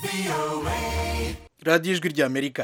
radiyo ijwi ry'amerika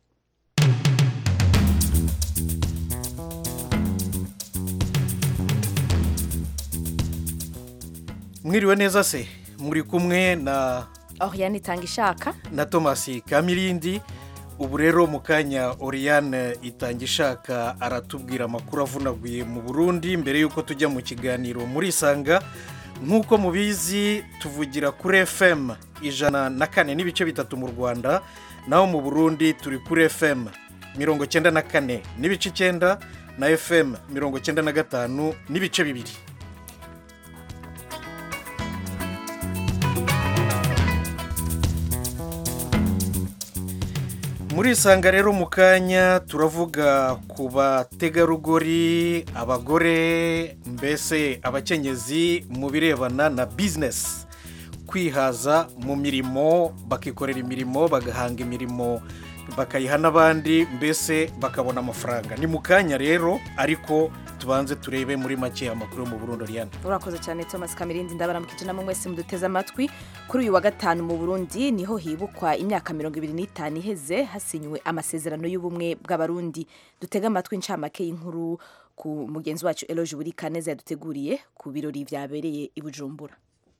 mwiriwe neza se muri kumwe na Oriane itanga ishaka na thomas kamirindi ubu rero mu kanya Oriane itanga ishaka aratubwira amakuru avunaguye mu burundi mbere y'uko tujya mu kiganiro muri isanga nk'uko mubizi tuvugira kuri fm ijana na kane n'ibice bitatu mu rwanda naho mu burundi turi kuri fm mirongo cyenda na kane n'ibice icyenda na fm mirongo cyenda na gatanu n'ibice bibiri muri isanga rero mu kanya turavuga ku bategarugori abagore mbese abakenyezi mu birebana na bizinesi kwihaza mu mirimo bakikorera imirimo bagahanga imirimo bakayiha n'abandi mbese bakabona amafaranga ni mu kanya rero ariko tubanze turebe muri make amakuru yo mu Burundi Ariane urakoze cyane Thomas Kamirindi ndabaramukije namwe mwese muduteze amatwi kuri uyu wa gatanu mu Burundi niho hibukwa imyaka mirongo ibiri n'itanu iheze hasinywe amasezerano y'ubumwe bw'abarundi dutega amatwi incamake y'inkuru ku mugenzi wacu Eloge Burikaneza yaduteguriye ku birori byabereye i Bujumbura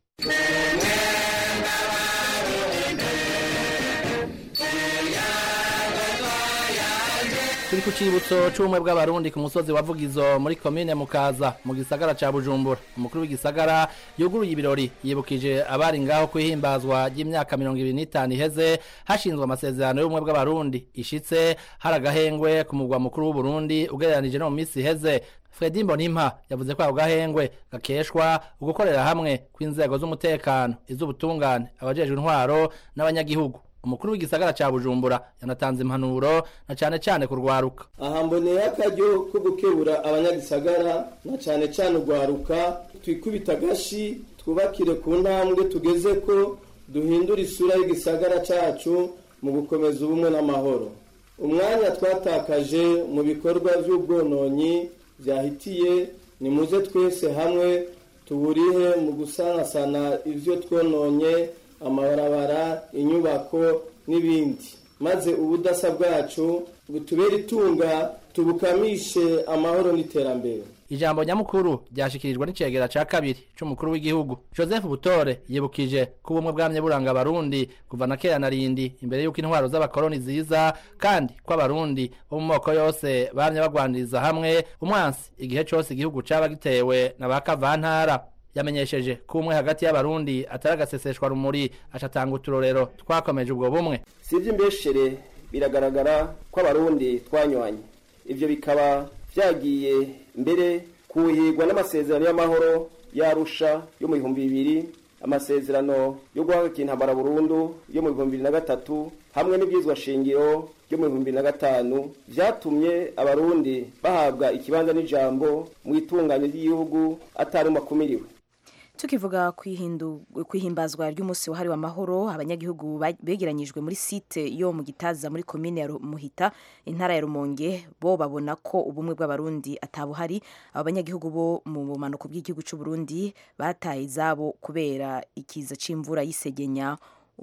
turi ku cyibutso cy'ubumwe bw'abarundi ku musozi wa vugizo muri komine mukaza mu gisagara cya bujumbura umukuru w'igisagara yuguruye ibirori yibukije abari ngaho kwihimbazwa ry'imyaka mirongo ibiri n'itanu iheze hashinzwe amasezerano y'ubumwe bw'abarundi ishitse hari agahengwe ku mugwa mukuru w'uburundi ugereranije no mu minsi iheze Fredi Mbonimpa yavuze ko ako gahengwe gakeshwa ugukorera hamwe kw'inzego z'umutekano iz'ubutungane abajejwe intwaro n'abanyagihugu umukuru w'igisagara cya bujumbura yanatanze impanuro na cyane cyane kurwaruka aha mboneye akaryo ko gukebura abanyagisagara na cyane cyane urwaruka twikubita agashi twubakire ku ntambwe tugeze ko duhindura isura y'igisagara cyacu mu gukomeza ubumwe n'amahoro umwanya twatakaje mu bikorwa by'ubwononyi byahitiye nimuze twese hamwe tuburihe mu gusanasana ibyo twononye amabarabara inyubako n'ibindi maze ubudasa bwacu butubere itunga tubukamishe amahoro n'iterambere ijambo nyamukuru ryashikirijwe n'icegera ca kabiri c'umukuru w'igihugu joseph butore yibukije ko ubumwe bwamye buranga abarundi kuva na kera na rindi imbere y'uko intwaro z'abakoroni ziza kandi ko abarundi bo mu moko yose bamye bagwaniriza hamwe umwansi igihe cose igihugu caba gitewe na ba kavantara yamenyesheje ko umwe hagati y'abarundi atari agaseseshwa rumuri acatanga uturorero twakomeje ubwo bumwe si iby'imbeshere biragaragara ko abarundi twanywanye ibyo bikaba byagiye mbere kuhigwa n'amasezerano y'amahoro yarusha yo mu bihumbi bibiri amasezerano yo guhagarika intambara burundu yo mu bihumbi bibiri na gatatu hamwe n'ibyizwa shingiro yo mu bihumbi bibiri na gatanu byatumye abarundi bahabwa ikibanza n'ijambo mu itunganya ry'igihugu atari makumiriwe tukivuga kwihimbazwa ry'umunsi wahariwe amahoro abanyagihugu begeranyijwe muri site yo mu gitaza muri komine ya muhita intara ya rumonge bo babona ko ubumwe bw'abarundi atabuhari abo banyagihugu bo mu bumanuko bw'igihugu cy'u Burundi bataye izabo kubera ikiza c'imvura y'isegenya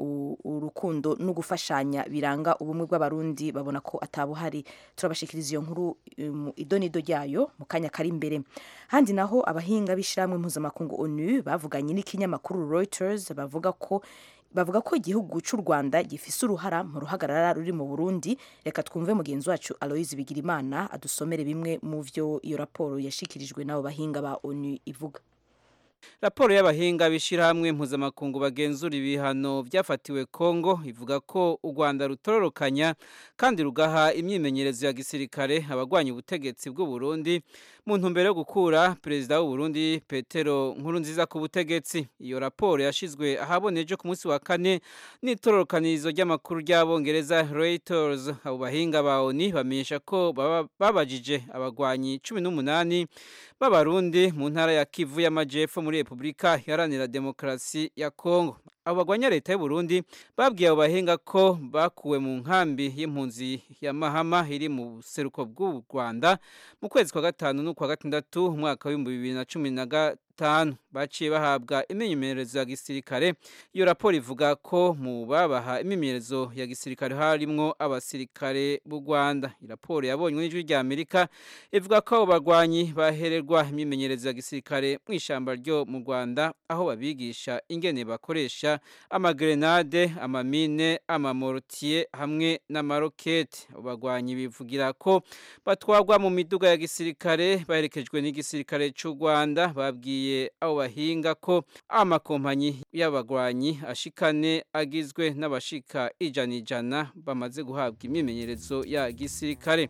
urukundo no gufashanya biranga ubumwe bw'abarundi babona ko atabuhari turabashikiriza iyo nkuru idonido ryayo mu kanya kari imbere handi naho abahinga b'ishyirahamwe mpuzamakungu onu bavuganye n'ikinyamakuru Reuters bavuga ko bavuga ko igihugu cy'u Rwanda gifise uruhara mu ruhagarara ruri mu Burundi reka twumve mugenzi wacu Aloise Bigirimana adusomere bimwe mu vyo iyo raporo yashikirijwe n'abo bahinga ba onu ivuga raporo y'abahinga b'ishyirahamwe mpuzamakungu bagenzura ibihano byafatiwe kongo ivuga ko u rwanda rutororokanya kandi rugaha imyimenyerezo ya gisirikare abagwanya ubutegetsi bw'u Burundi mu ntumbero yo gukura perezida w'u Burundi petero nkuru nziza ku butegetsi iyo raporo yashyizwe ahaboneje ku munsi wa kane n'itororokanirizo ry'amakuru ry'abongereza Reuters abo bahinga ba oni bamenyesha ko babajije abagwanyi cumi n'umunani b'abarundi mu ntara ya kivu y'amajyepfo muri repubulika iharanira demokarasi ya kongo abo bagwanya leta y'u Burundi babwiye abo bahinga ko bakuwe mu nkambi y'impunzi ya mahama iri mu buseruko bw'u rwanda mu kwezi kwa gatanu n'ukwa gatandatu umwaka w'ibihumbi bibiri na cumi na batanu baciye bahabwa imyimenyerezo ya gisirikare iyo raporo ivuga ko mu babaha imyimenyerezo ya gisirikare harimwo abasirikare b'u rwanda raporo yabonywe n'ijwi rya amerika ivuga ko abo bagwanyi bahererwa imyimenyerezo ya gisirikare mu ishyamba ryo mu rwanda aho babigisha ingene bakoresha amagrenade amamine amamorotiye hamwe n'amaroketi abo bagwanyi bivugira ko batwarwa mu miduga ya gisirikare baherekejwe n'igisirikare cy'u rwanda babwiye abo bahinga ko amakompanyi y'abagwanyi ashikane agizwe n'abashika ijana ijana bamaze guhabwa imyimenyerezo ya gisirikare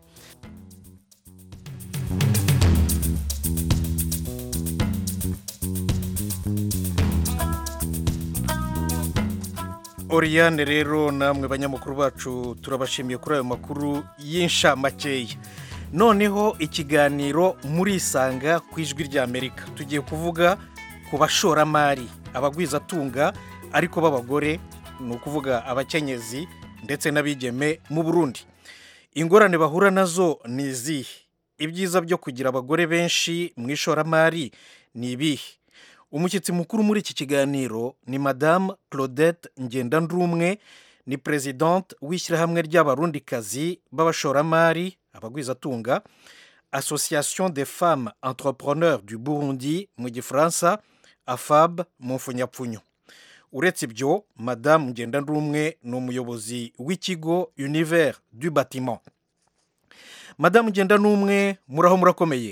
oriyane rero namwe banyamakuru bacu turabashimiye kuri ayo makuru y'inshamake noneho ikiganiro murisanga ku ijwi ry'amerika tugiye kuvuga ku bashoramari abagwizatunga ariko b'abagore ni ukuvuga abakenyezi ndetse n'abigeme mu burundi ingorane bahura nazo ni izihe ibyiza byo kugira abagore benshi mu ishoramari ni ibihe umushyitsi mukuru muri iki kiganiro ni madamu claudette ngendandumwe ni perezidante w'ishyirahamwe ry'abarundikazi b'abashoramari abagwizatunga association des femmes entrepreneurs du burundi mu gifaransa afab mu mfunyapfunyo uretse ibyo madamu ngendandumwe ni umuyobozi w'ikigo univers du batiment madamu ngendandumwe muraho murakomeye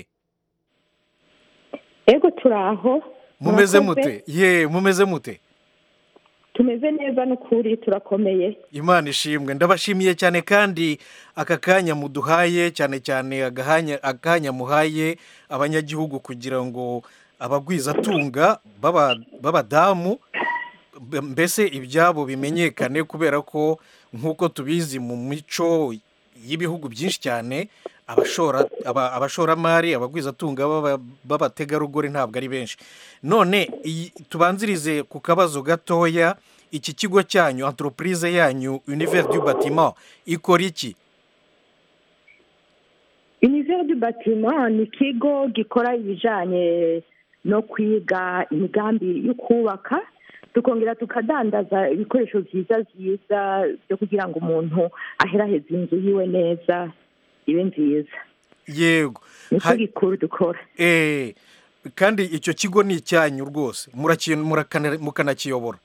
ego turaho mumeze mute ye mumeze mute tumeze neza n'ukuri turakomeye imana ishimwe ndabashimiye cyane kandi aka kanya muduhaye cyane cyane akanya muhaye abanyagihugu kugira ngo abagwizatunga b'abadamu mbese ibyabo bimenyekane kubera ko nk'uko tubizi mu mico y'ibihugu byinshi cyane abashoramari abagwizatunga b'abategarugori ntabwo ari benshi none tubanzirize ku kabazo gatoya iki kigo cyanyu antoropurize yanyu univers du batiment ikora iki univers du batiment ni ikigo gikora ibijyanye no kwiga imigambi yo kubaka tukongera tukadandaza ibikoresho byiza byiza byo kugira ngo umuntu aheraheze inzu yiwe neza ibe nziza yego nicyo gikuru dukora kandi icyo kigo ni icyanyu rwose mukanakiyobora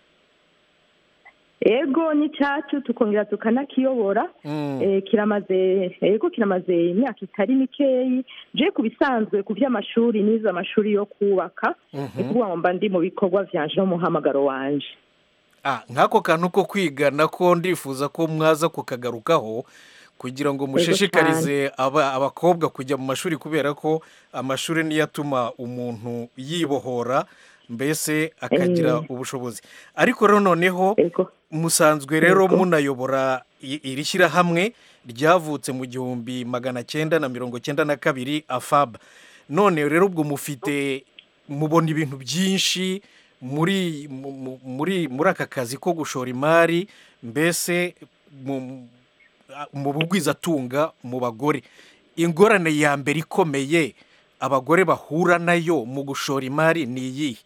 ego ni cyacu tukongera tukanakiyobora kiramaze ego kiramaze imyaka itari mikeyi je ku bisanzwe ku by'amashuri n'izo amashuri yo kubaka ni ukuvuga ngo mba ndi mu bikorwa byanje n'umuhamagaro wanje nk'ako kantu ko kwiga nako ndifuza ko mwaza kukagarukaho kugira ngo mushishikarize abakobwa kujya mu mashuri kubera ko amashuri niyo atuma umuntu yibohora mbese akagira ubushobozi ariko rero noneho musanzwe rero munayobora iri shyirahamwe ryavutse mu gihumbi magana cyenda na mirongo cyenda na kabiri afab none rero ubwo mufite mubona ibintu byinshi muri muri muri aka kazi ko gushora imari mbese mu bugwizatunga mu bagore ingorane ya mbere ikomeye abagore bahura nayo mu gushora imari ni iyihe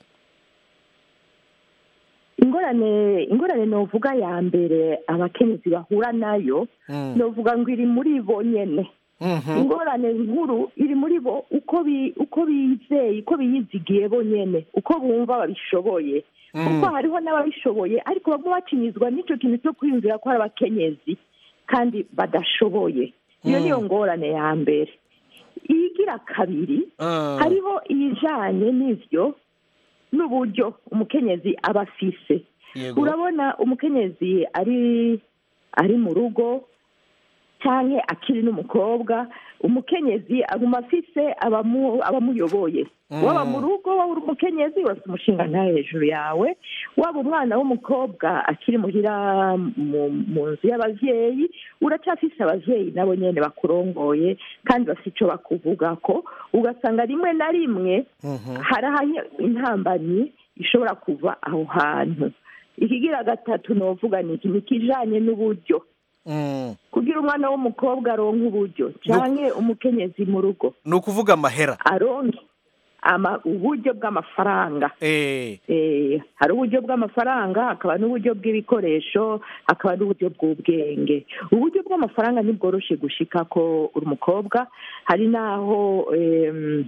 ingorane ingorane novuga ya mbere abakenyezi bahura nayo novuga ngo iri muri bo nyine ingorane nkuru iri muri bo uko bizeye uko biyizigiye bo nyine uko bumva babishoboye kuko hariho n'ababishoboye ariko bamwe bacinyizwa n'icyo kintu cyo kwiyumvira ko ari abakenyezi kandi badashoboye iyo niyo ngorane ya mbere iyigira kabiri hariho iyijyanye n'ibyo n'uburyo umukenyezi aba afise urabona umukenyezi ari ari mu rugo cyangwa akiri n'umukobwa umukenyezi aguma afise abamuyoboye waba mu rugo waba uri umukenyezi wese umushinga nta hejuru yawe waba umwana w'umukobwa akiri muhira mu nzu y'ababyeyi uracyafise ababyeyi nabo nyine bakurongoye kandi bafite icyo bakuvuga ko ugasanga rimwe na rimwe hari aho intambanyi ishobora kuva aho hantu ikigira gatatu ni uvuga ni iki ni ikijyanye n'uburyo kugira umwana w'umukobwa aronka uburyo cyangwa umukenyezi mu rugo ni ukuvuga amahera aronke ama- uburyo bw'amafaranga eh Eh, hari uburyo bw'amafaranga hakaba n'uburyo bw'ibikoresho hakaba n'uburyo bw'ubwenge uburyo bw'amafaranga ntibworoshe gushika ko uri umukobwa hari n'aho em,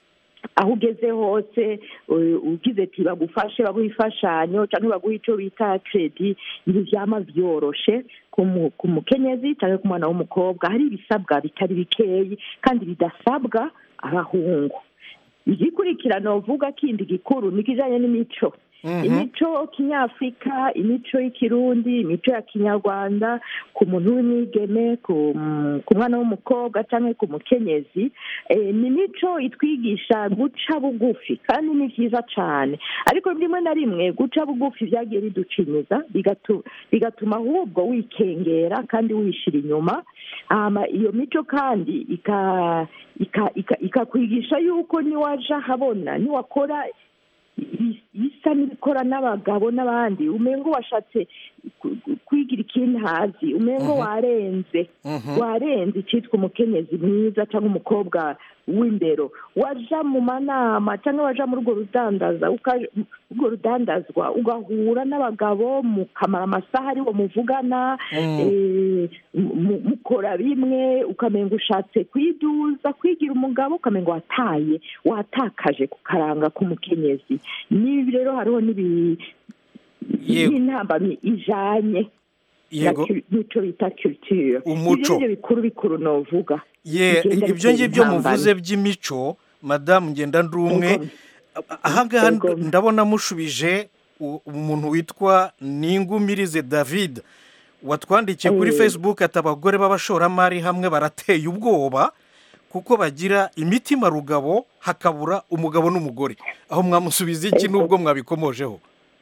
aho ugeze hose eh, ugize ati bagufashe baguha imfashanyo cyangwa baguha icyo bita kredi ntibyama byoroshe ku mu- ku mukenyezi cyangwa ku mwana w'umukobwa hari ibisabwa bitari bikeyi kandi bidasabwa abahungu igikurikirano uvuga kindi gikuru ni ikijyanye n'imico imico kinyafurika imico y'ikirundi imico ya kinyarwanda ku muntu w'umwigeme ku ku mwana w'umukobwa cyangwa ku mukenyezi eh, ni imico itwigisha guca bugufi kandi ni byiza cyane ariko rimwe na rimwe guca bugufi byagiye biducinyiza bigatu- bigatuma ahubwo wikengera kandi wishyira inyuma hama iyo mico kandi ika- ika- ika- ikakwigisha yuko niwaja habona niwakora i- isa n'ibikora n'abagabo n'abandi umengo washatse ku- ku- kwigira ikindi hazi umengo warenze warenze icyitwa umukenyezi mwiza cyangwa umukobwa w'imbero waja mu manama cyangwa waja muri urwo rudandaza uka- urwo rudandazwa ugahura n'abagabo mukamara amasaha ariwo muvugana eh, mu- mukora bimwe ukamenga ushatse kwiduza kwigira umugabo ukamenga wataye watakaje ku karanga k'umukenyezi n'ibi rero hariho n'ibi Yego. n'intambamyi ijanye yego n'icyo bita culture Umuco. ibyo nibyo bikuru bikuru novuga ye bigenda ibyo bitera ngibyo intambara. muvuze by'imico madamu ngenda ndumwe Yego. ahangaha Yego. ndabona mushubije u- umuntu witwa ningumirize david watwandikiye kuri Eh. facebook ati abagore b'abashoramari hamwe barateye ubwoba kuko bagira imitima rugabo hakabura umugabo n'umugore aho mwamusubiza iki Yego. n'ubwo mwabikomojeho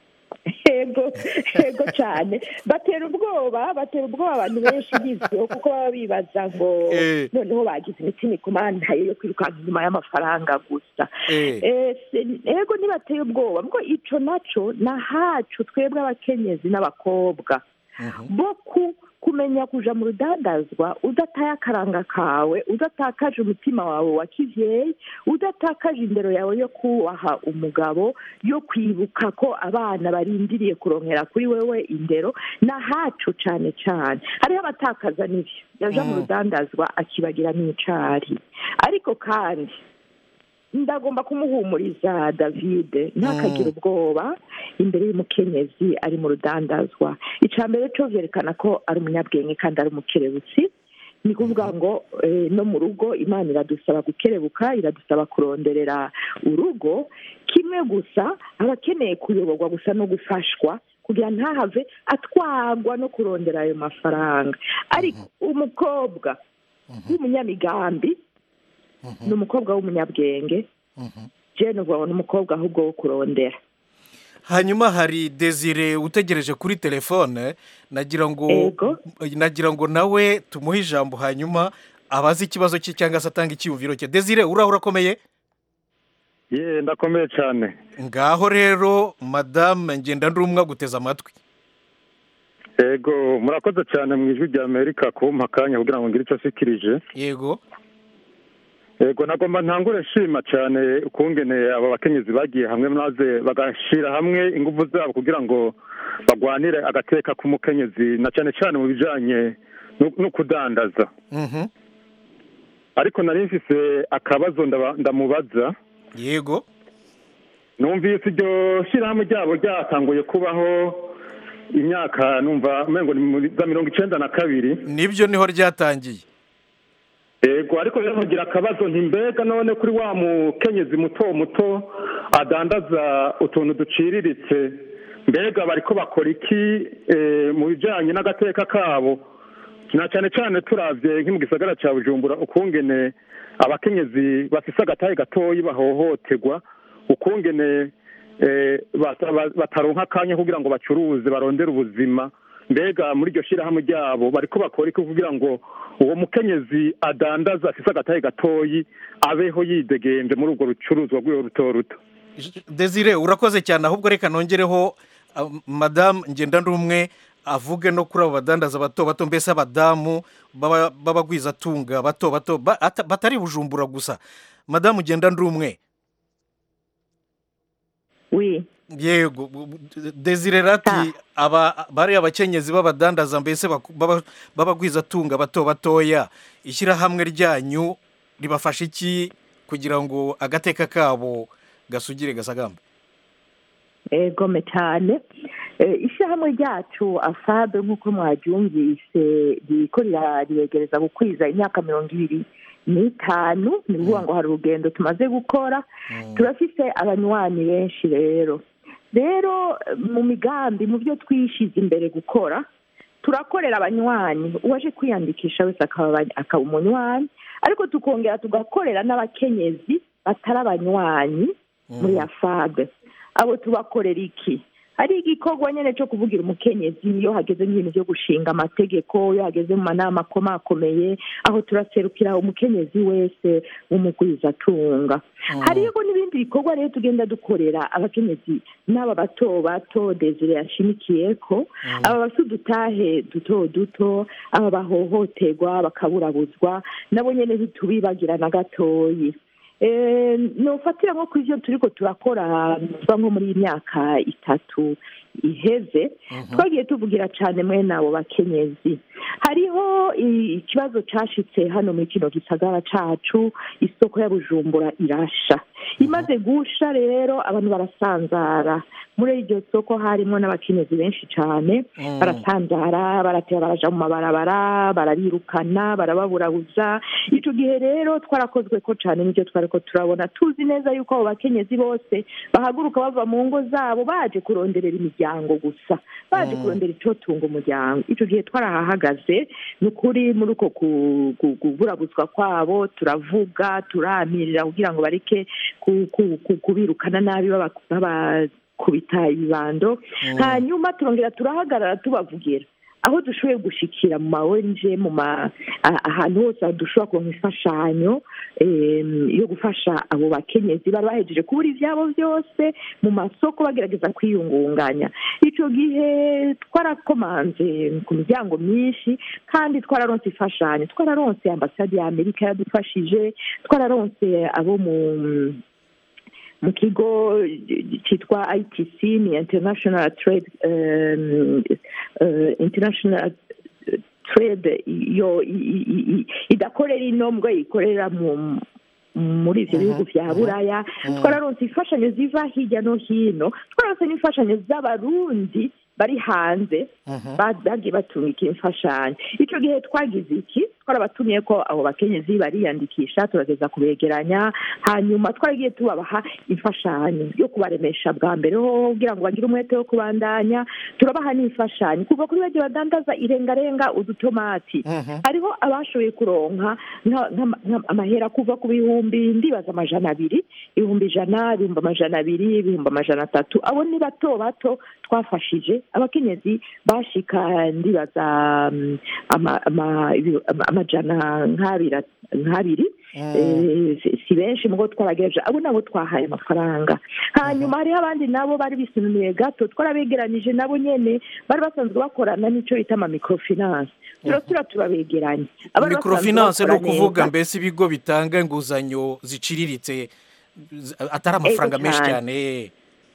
yego yego cyane batera ubwoba batera ubwoba abantu benshi bizwiho kuko baba bibaza ngo Eh. noneho bagize imitima ikumantaye yo kwirukanka inyuma y'amafaranga gusa Eh. Eh, se- yego ntibateye ubwoba bwo ico naco ni ahacu twebwe abakenyezi n'abakobwa bo ku kumenya kuja mu rudandazwa udataye akaranga kawe udatakaje umutima wawe wa kivyeyi udatakaje indero yawe yo kubaha umugabo yo kwibuka ko abana barindiriye kuronkera kuri wewe indero ni ahacu cane cane hariho abatakaza n'ivyo yaja mu rudandazwa akibagira n'icari ariko kandi ndagomba kumuhumuriza david ntakagire ubwoba imbere y'umukenyezi ari mu rudandazwa icya mbere cyo byerekana ko ari umunyabwenge kandi ari umukerebutsi ni kuvuga ngo eh, no mu rugo imana iradusaba gukerebuka iradusaba kuronderera urugo kimwe gusa aba akeneye kuyoborwa gusa no gufashwa kugira ntahave atwagwa no kurondera ayo mafaranga ariko umukobwa w'umunyamigambi ni umukobwa w'umunyabwenge jene ubwo ni umukobwa ahubwo wo kurondera hanyuma hari desire utegereje kuri telefone nagira ngo Ego. nagira ngo nawe tumuhe ijambo hanyuma abaze ikibazo cye cyangwa se atanga icyiyumviro cye desire uraho urakomeye ye ndakomeye cyane ngaho rero madamu ngenda ndumwe aguteze amatwi yego murakoze cyane mu ijwi rya amerika kumpa akanya kugira ngo ngire icyo ashikirije yego yego nagomba ntangure nshima cyane ukungene aba bakenyezi bagiye hamwe maze bagashyira hamwe ingufu zabo kugira ngo bagwanire agateka k'umukenyezi na cyane cyane mu bijyanye no- no kudandaza Mhm. ariko nari mfise akabazo ndaba- ndamubaza yego numvise iryo shyirahamwe ryabo ryatanguye kubaho imyaka numva umengo ni muri za mirongo icenda na kabiri nibyo niho ryatangiye yego ariko rero nkugira akabazo nti mbega none kuri wa mukenyezi muto muto adandaza utuntu duciriritse mbega bariko bakora iki eh, mu bijanye n'agateka kabo na cyane cyane turavye nki mu gisagara ca bujumbura ukungene abakenyezi bafise agatahe gatoyi bahohoterwa ukungene eh, bata- ba- bataronka akanya kugira ngo bacuruze barondere ubuzima mbega muri iryo shyirahamwe ryabo bariko bakora iki kugira ngo uwo mukenyezi adandaza afise agatahe gatoyi abeho yidegenje muri urwo rucuruzwa rwiwe ruto ruto desire urakoze cyane ahubwo reka nongereho ah, madamu ngenda ndumwe avuge no kuri abo badandaza bato bato mbese abadamu baba- b'abagwizatunga bato bato ba- ata- batari bujumbura gusa madamu ngenda ndumwe yego bu- bu- desire rati aba bariya abakenyezi b'abadandaza mbese baku- baba- b'abagwizatunga bato batoya ishyirahamwe ryanyu ribafasha iki kugira ngo agateka kabo gasugire gasagambe egome cyane Eh, ishyirahamwe ryacu asabe nk'uko mwaryumvise ririko rira- riregereza gukwiza imyaka mirongo ibiri n'itanu ni ukuvuga ngo hari urugendo tumaze gukora turafise abanywanyi benshi rero rero eh, mu migambi mu byo twishize imbere gukora turakorera abanywanyi uwaje kwiyandikisha wese akaba abany- akaba umunywanyi ariko tukongera tugakorera n'abakenyezi batari abanywanyi muri afabe abo tubakorera iki hari igikorwa nyine cyo kuvugira umukenyezi iyo hageze nk'ibintu byo gushinga amategeko iyo hageze mu manama akomakomeye aho turaserukira umukenyezi wese w'umugwizatunga hariho n'ibindi bikorwa rero tugenda dukorera abakenyezi n'aba bato bato desire yashimikiye ko aba bafite udutahe duto duto aba bahohoterwa bakaburabuzwa nabo nyine ntitubibagira na gatoyi Eh, nofatira nko ku ivyo turiko turakora kuva nko muri iyi myaka itatu iheze twagiye tuvugira cane mwene abo bakenyezi hariho i- ikibazo cashitse hano muri kino gisagara cacu isoko ya bujumbura irasha imaze gusha rero abantu barasanzara muri iryo soko harimo n'abakenyezi benshi cane barasanzara baratera baraja mu mabarabara barabirukana barababurabuza ico gihe rero twarakozwe ko cane n'ivyo twariko turabona tuzi neza yuko abo bakenyezi bose bahaguruka bava mu ngo zabo baje kuronderera imiryango gusa baje kurondera icotunga umuryango ico gihe twarahahagaze ni ukuri muri uko ku- ku- kuburabuzwa kwabo turavuga turamirira kugira ngo bareke ku- ku- ku- kubirukana nabi baba- babakubita ibibando hanyuma turongera turahagarara tubavugira aho dushoboye gushikira mu ma ONG mu ma a- ahantu hose aho dushobora kuronka imfashanyo em, yo gufasha abo bakenyezi bari bahejeje kubura ivyabo byose mu masoko bagerageza kwiyungunganya ico gihe twarakomanze ku miryango myinshi kandi twararonse imfashanyo twararonse ambasade ya amerika yadufashije twararonse abo mu mu kigo cyitwa itc ni international trade um, uh, international trade yo i- i- i- idakorera ino mbwo ikorera mu muri ivyo bihugu vya buraya twararonse imfashanyo ziva hirya no hino twararonse n'imfashanyo z'abarundi bari hanze ba- bagiye batungika imfashanyo ico gihe twagize iki twarabatumiye ko abo bakenyezi bariyandikisha turageza kubegeranya hanyuma twaragiye tubabaha imfashanyo yo kubaremesha bwa mbere ho kugira ngo bagire umwete wo kubandanya turabaha n'imfashanyo kuva kuri bagiye badandaza irengarenga udutomati hariho abashoboye kuronka nka- nka- nka- amahera kuva ku bihumbi ndibaza amajana abiri ibihumbi ijana ibihumbi amajana abiri ibihumbi amajana atatu abo ni bato bato twafashije abakenyezi bashika ndibaza mm, ama- ama- ibi- ama- amajana nk'abiri nk'abiri Eh, si- si benshi mugo twaragejeje abo nabo twahaye amafaranga hanyuma hariho abandi nabo bari bisunumiye gato twarabegeranije nabo nyene bari basanzwe bakorana n'ico bita ama microfinance turasubira turabegeranya Abari basanzwe microfinance ni bakora ukuvuga neza. mbese ibigo bitanga inguzanyo ziciriritse z- atari amafaranga Ego menshi cyane. cyane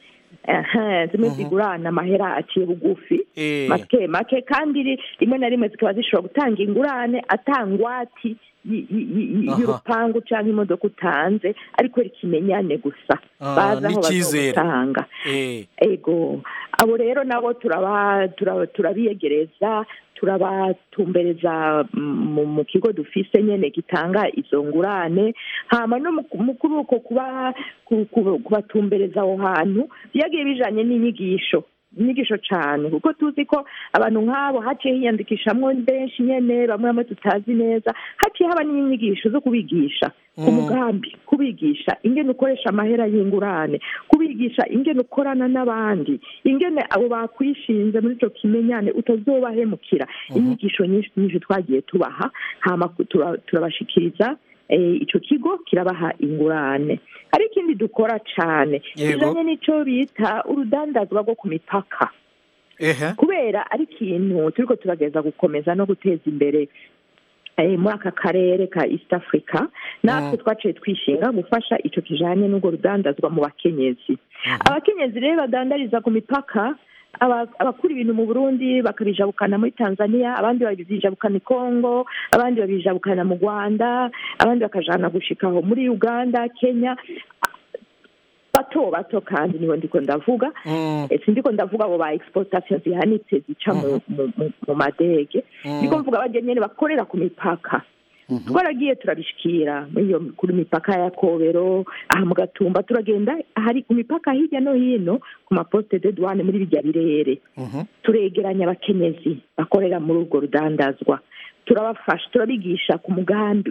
Aha, zimwe zigurana amahera aciye bugufi Eh. make make kandi ri- rimwe na rimwe zikaba zishobora gutanga ingurane atangwati y- y- y- Aha. y'urupangu cyangwa imodoka utanze ariko rikimenyane gusa Ah, bazi aho n'icyizere. bazogutanga Eh, ego abo rero nabo turaba tura- turabiyegereza turabatumbereza mu mu kigo dufise nyene gitanga izo ngurane hama no mu- mu kuri uko kuba ku- ku- kubatumbereza aho hantu byagiye bijanye n'inyigisho inyigisho cane kuko tuzi ko abantu nk'abo haciye hiyandikishamwo benshi nyene bamwe bamwe tutazi neza haciye haba n'inyigisho zo kubigisha ku mugambi kubigisha ingene ukoresha amahera y'ingurane kubigisha ingene ukorana n'abandi ingene abo bakwishinze muri ico kimenyane utazobahemukira inyigisho nyinshi nyinshi twagiye tubaha hama ku- tura- turabashikiriza eh, ico kigo kirabaha ingurane hari ikindi dukora cane Yego. kijanye n'ico bita urudandazwa rwo ku mipaka ehe kubera ari ikintu turiko turageza gukomeza no guteza imbere muri aka karere ka east africa natwe twaciye twishinga gufasha icyo kijyanye n'ubwo rudandazwa mu bakenyezi abakenyezi rero badandariza ku mipaka abakura ibintu mu burundi bakabijabukana muri tanzania abandi babijabukana i congo abandi babijabukana mu rwanda abandi bakajana gushikaho muri uganda kenya bato bato kandi niho ndiko ndavuga si ndiko ndavuga abo ba exportation zihanitse zica mu madege ndiko mvuga abajya nyene bakorera ku mipaka twaragiye turabishikira kuri mipaka ya kobero aha mu gatumba turagenda hari ku mipaka hirya no hino ku maposite de douane muri bijya birere turegeranya abakenyezi bakorera muri urwo rudandazwa turabafasha turabigisha ku mugambi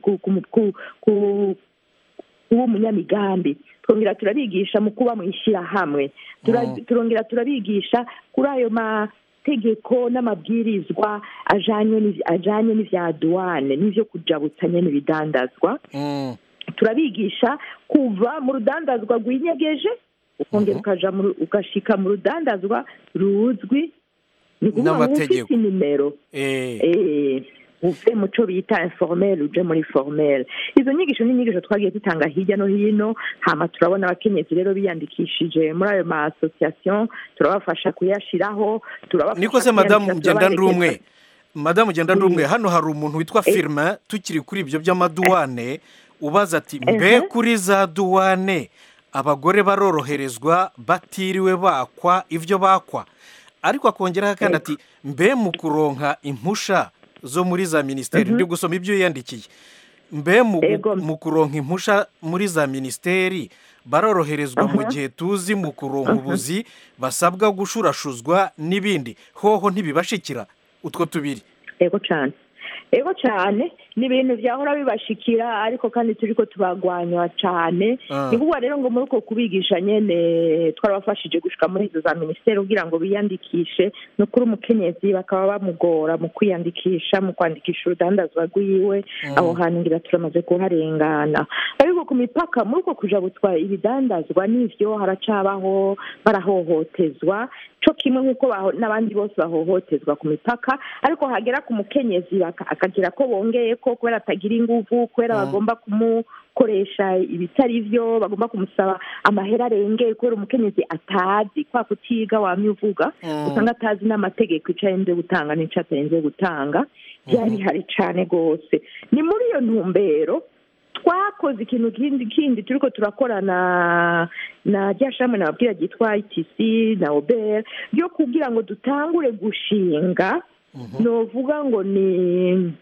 w'umunyamigambi twongera turabigisha mu kuba mu ishyirahamwe turongera turabigisha kuri ayo mategeko n'amabwirizwa ajyanye n'ibya duwane n'ibyo kujabutsa nyine ibidandazwa turabigisha kuva mu rudandazwa rwinyegeje ukongera ugashika mu rudandazwa ruzwi ni ukuvuga ngo ufite nimero uve mu cyo bita informel uje muri formel izo nyigisho ni inyigisho twagiye dutanga hirya no hino hama turabona abakenyezi rero biyandikishije muri ayo ma association turabafasha kuyashiraho turabafasha niko se madamu ngenda ndumwe madamu ngenda ndumwe hano hari umuntu witwa firma tukiri kuri ibyo by'amaduwane ubaza ati mbe kuri za duwane abagore baroroherezwa batiriwe bakwa ibyo bakwa ariko akongeraho kandi ati mbe mu kuronka impusha zo muri za minisiteri ndi gusoma ibyo yiyandikiye mbe mu kuronka impusha muri za minisiteri baroroherezwa mu gihe tuzi mu kuronka ubuzi basabwa gushurashuzwa n'ibindi hoho ntibibashikira utwo tubiri yego cyane yego cyane ni ibintu byahora bibashikira ariko kandi turi ko tubagwanywa cyane ni kuvuga rero ngo muri uko kubigisha nyine twarabafashije gushika muri izo za minisiteri kugira ngo biyandikishe ni ukuri umukenyezi bakaba bamugora mu kwiyandikisha mu kwandikisha urudandazwa rwiwe aho hantu ngira turamaze kuharengana ariko ku mipaka muri uko kujabutswa ibidandazwa n'ivyo haracabaho barahohotezwa cyo kimwe nk'uko n'abandi bose bahohotezwa ku mipaka ariko hagera ku mukenyezi akagira ko bongeye ko kubera atagira ingufu kubera bagomba kumukoresha ibitari byo bagomba kumusaba amahera arengeye kubera umukenyezi atazi kwa kutiga wamye uvuga usanga atazi n'amategeko icyo arenze gutanga n'icyo atarenze gutanga byari bihari cyane rwose ni muri iyo ntumbero twakoze ikintu kindi kindi turi ko turakorana na rya shami nababwira ryitwa itc na oberi ryo kugira ngo dutangure gushinga novuga ngo ni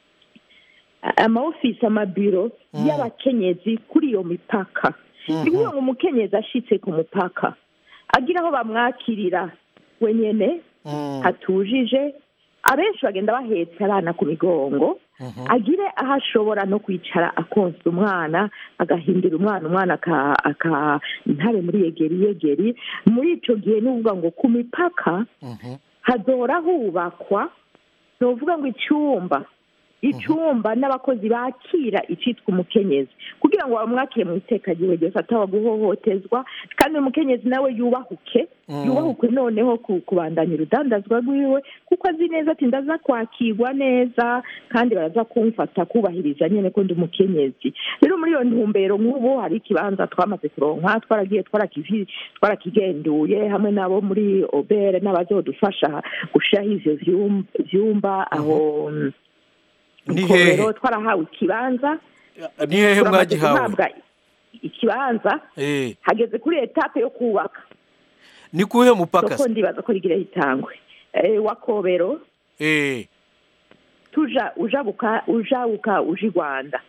amaofisi amabiro y'abakenyezi kuri iyo mipaka ni ukuvuga ngo umukenyezi ashitse ku mupaka agira aho bamwakirira wenyine hatujije abenshi bagenda bahetse abana ku migongo agire aho ashobora no kwicara akonsa umwana agahindura umwana umwana ntabe muri yegeri yegeri muri icyo gihe ni ukuvuga ngo ku mipaka hadora hubakwa ni ukuvuga ngo icyumba icyumba n'abakozi bakira icyitwa umukenyezi kugira ngo bamwakire mu itekagiro ryose ataba guhohotezwa kandi umukenyezi nawe yubahuke yubahuke noneho kubandanya urudandazwa rwiwe kuko azi neza ati ndaza kwakirwa neza kandi baraza kumfata kubahiriza nyine ko ndi umukenyezi rero muri iyo ntumbero nk'ubu hari ikibanza twamaze kuronka twaragiye twarakigenduye hamwe n'abo muri obere n'abazodufasha gushyiraho ibyo byumba aho ni hehe twarahawe ikibanza ni hehe mwagihawe ikibanza hageze kuri etape yo kubaka ni kuhe mupaka se ndibaza ko rigira hitangwe wa kobero tuja ujabuka ujabuka uja i rwanda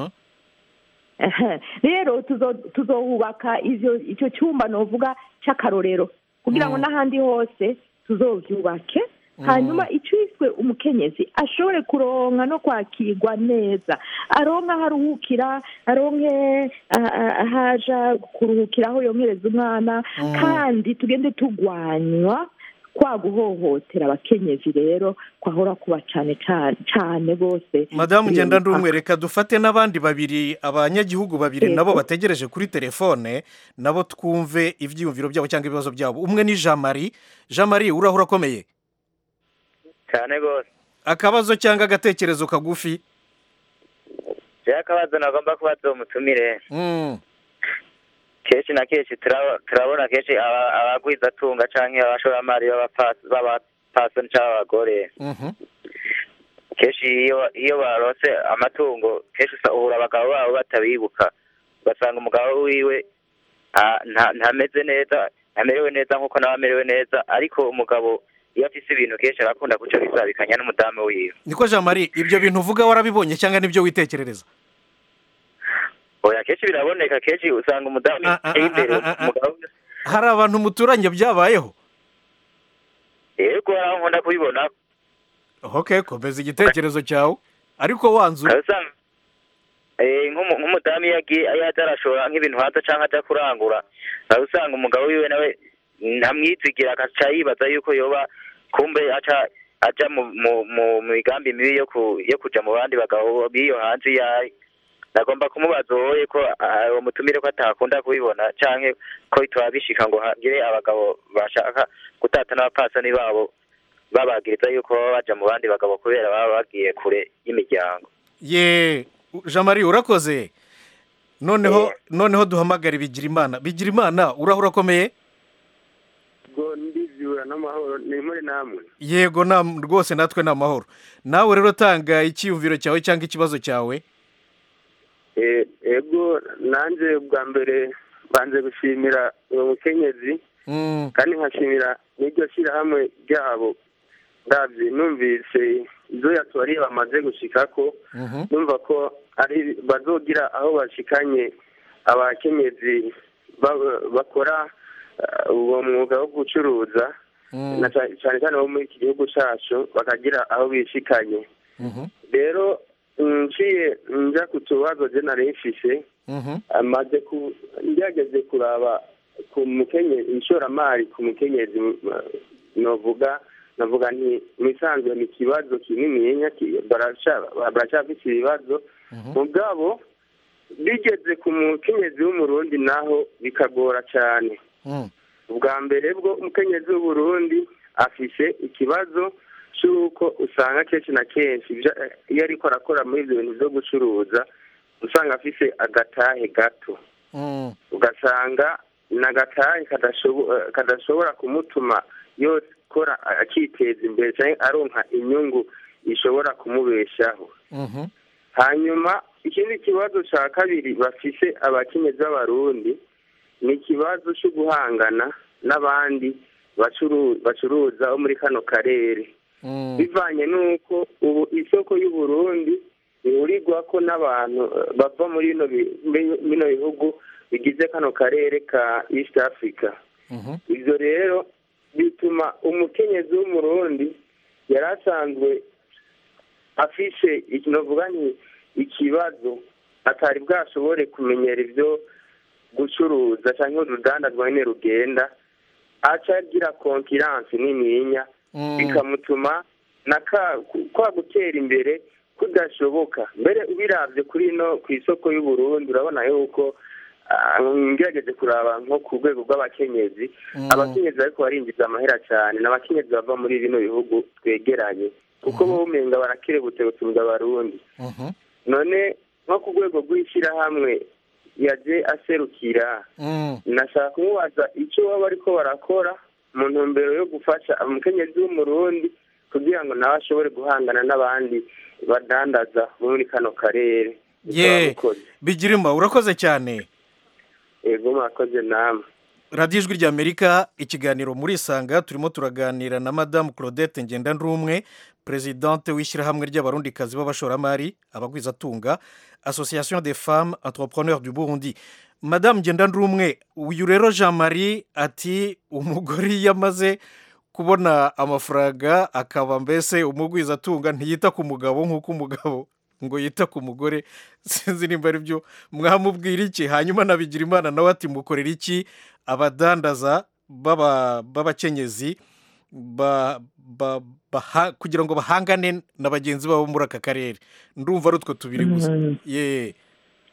rero tuzohubaka icyo cyumba novuga cy'akarorero kugira ngo n'ahandi hose tuzobyubake hanyuma icyiswe umukenyezi ashobore kuronka no kwakirwa neza aronka aho aruhukira aronke ahaja kuruhukira aho yongereza umwana kandi tugende turwanywa kwa guhohotera abakenyezi rero kwahora kuba cyane cyane rwose madamu ngenda ndumwe reka dufate n'abandi babiri abanyagihugu babiri nabo bategereje kuri telefone nabo twumve ibyiyumviro byabo cyangwa ibibazo byabo umwe ni jean marie jean marie urahura akomeye cyane rwose akabazo cyangwa agatekerezo kagufi rero akabazo nagomba kubaza uwo mutumire Mm, kenshi na kenshi turaba- turabona kenshi aba- abagwizatunga canke abashoramari b'abapasi- b'abapasoni canke abagore mhm. kenshi iyo iyo barose amatungo kenshi usa- uhura abagabo babo batabibuka ugasanga umugabo wiwe ah, nta- ntameze neza ntamerewe neza nk'uko nawe amerewe neza ariko umugabo iyo afise ibintu kenshi arakunda kuca bisabikanya n'umudamu wiwe niko jean marie ibyo bintu uvuga warabibonye cyangwa nibyo witekerereza oya kenshi biraboneka kenshi usanga umudamu Ah, ah, yateye imbere ah, ah, ah. umugabo hari abantu muturanye byabayeho yego hari aho nkunda kubibona ok komeza igitekerezo cyawe ariko wanzu ukaba usanga eh, nk'umu- nk'umudamu iyo agiye iyo aje arashora nk'ibintu hanze cyangwa ajya kurangura ukaba usanga umugabo wiwe nawe ntamwizigira agaca yibaza yuko yoba kumbe aca aja mu mu- mu mu migambi mibi yo ku yo kuja mu bandi bagabo b'iyo hanze iyo ari nagomba kumubaza wowe ko ah, uwo mutumire ko atakunda kubibona canke ko bitaba bishika ngo hagire abagabo bashaka gutata n'abapasani babo babagiriza yuko baba baja mu bandi bagabo kubera baba bagiye kure y'imiryango ye jean marie urakoze noneho noneho duhamagare bigira imana bigira imana urahura urakomeye ubwo ndiziura n'amahoro ni muri namwe yego na rwose natwe ni amahoro nawe rero tanga icyiyumviro cyawe cyangwa ikibazo cyawe Eh, ego nanjye bwa mbere banze gushimira uwo mukenyezi Mm, kandi nkashimira n'iryo shyirahamwe ryabo ndabye numvise ibyo yatubariye bamaze gushikako mhm, numva ko ari bazogira aho bashikanye abakenyezi ba- bakora eh, uwo mwuga wo gucuruza mm, na ca- cyane cyane bo muri iki gihugu cyacu bakagira aho bishikanye mhm, rero nciye njya ku tubazo je nari mfise mhm, amaze ku ngerageze kuraba ku mukenyezi ishoramari ku mukenyezi m- novuga navuga nti mu isanzwe ni ikibazo kinininya ki- baraca- baracyafise ibibazo mhm, mugabo bigeze ku mukenyezi w'umurundi naho bikagora cyane mm, ubwa mbere bwo umukenyezi w'uburundi afise ikibazo cy'uko usanga kenshi na kenshi ibyo- iyo ariko arakora muri ibyo bintu byo gucuruza usanga afise agatahe gato mm, ugasanga ni agatahe kadashobo- eh, kadashobora kumutuma yokora akiteza imbere cyangwa aronka inyungu ishobora kumubeshaho mhm, hanyuma ikindi kibazo cya kabiri bafise abakenyezi b'abarundi ni ikibazo cyo guhangana n'abandi bacuru- bacuruza bo muri kano karere mm, bivanye n'uko ubu isoko y'uburundi ihurirwa ko n'abantu eh, bava muri bino bi- bi- bino bihugu bigize kano karere ka east africa mhm, ibyo rero bituma umukenyezi w'umurundi yari asanzwe afishe novuga nti ikibazo atari bwashobore kumenyera ibyo gucuruza cyangwa urudandazwa nyine rugenda aca agira konkiransi nininya mm, bikamutuma na ka kwa gutera imbere kudashoboka mbere ubirabye kuri ino ku isoko y'uburundi urabona yuko ah, ngerageje kuraba nko ku rwego rw'abakenyezi mm, abakenyezi ariko barinjiza amahera cyane ni abakenyezi bava muri bino bihugu twegeranye kuko bo umenga barakerebutse gusumba abarundi mhm, none nko ku rwego rw'ishyirahamwe yaje aserukira mm, nashaka kumubaza icyo baba bariko barakora mu ntumbero yo gufasha umukenyezi w'umurundi kugira ngo nawe ashobore guhangana n'abandi badandaza bo muri kano karere ye Murakoze. bigirima urakoze cyane yego mwakoze namwe radiyo ijwi ry'amerika ikiganiro muri isanga turimo turaganira na madamu claudette ngendanrumwe perezidante w'ishyirahamwe ry'abarundikazi b'abashoramari abagwizatunga association des femmes entrepreneurs du burundi madamu ngendanrumwe uyu rero jean marie ati umugore iyo amaze kubona amafaranga akaba mbese umugwizatunga ntiyita ku mugabo nk'uko umugabo ngo yita ku mugore sinzi nimba ari byo mwamubwira iki hanyuma nabigira imana nawe ati mukorera iki abadandaza b'aba- b'abakenyezi ba- ba- baha- kugira ngo bahangane na bagenzi babo muri aka karere ndumva ari utwo tubiri gusa Mhm. ye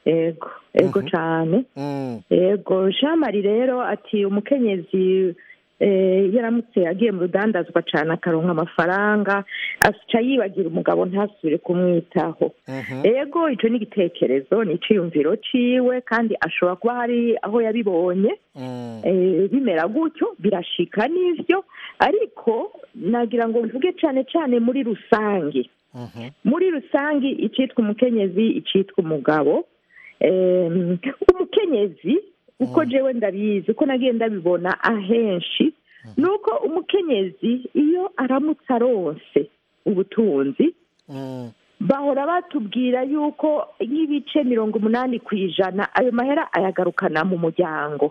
ego ego Mhm. cyane Mm, ego jean marie rero ati umukenyezi eh, yaramutse agiye mu rudandazwa cyane akaronka amafaranga aca yibagira umugabo ntasubire kumwitaho ego icyo ni igitekerezo ni icyiyumviro ciwe kandi ashobora kuba hari aho yabibonye eh, bimera gutyo birashika n'ivyo ariko nagira ngo mvuge cyane cyane muri rusange muri rusange icyitwa umukenyezi icyitwa umugabo Em, umukenyezi uko jewe ndabizi uko nagiye ndabibona ahenshi ni uko umukenyezi iyo aramutse aronse ubutunzi bahora batubwira yuko nk'ibice mirongo umunani ku ijana ayo mahera ayagarukana mu muryango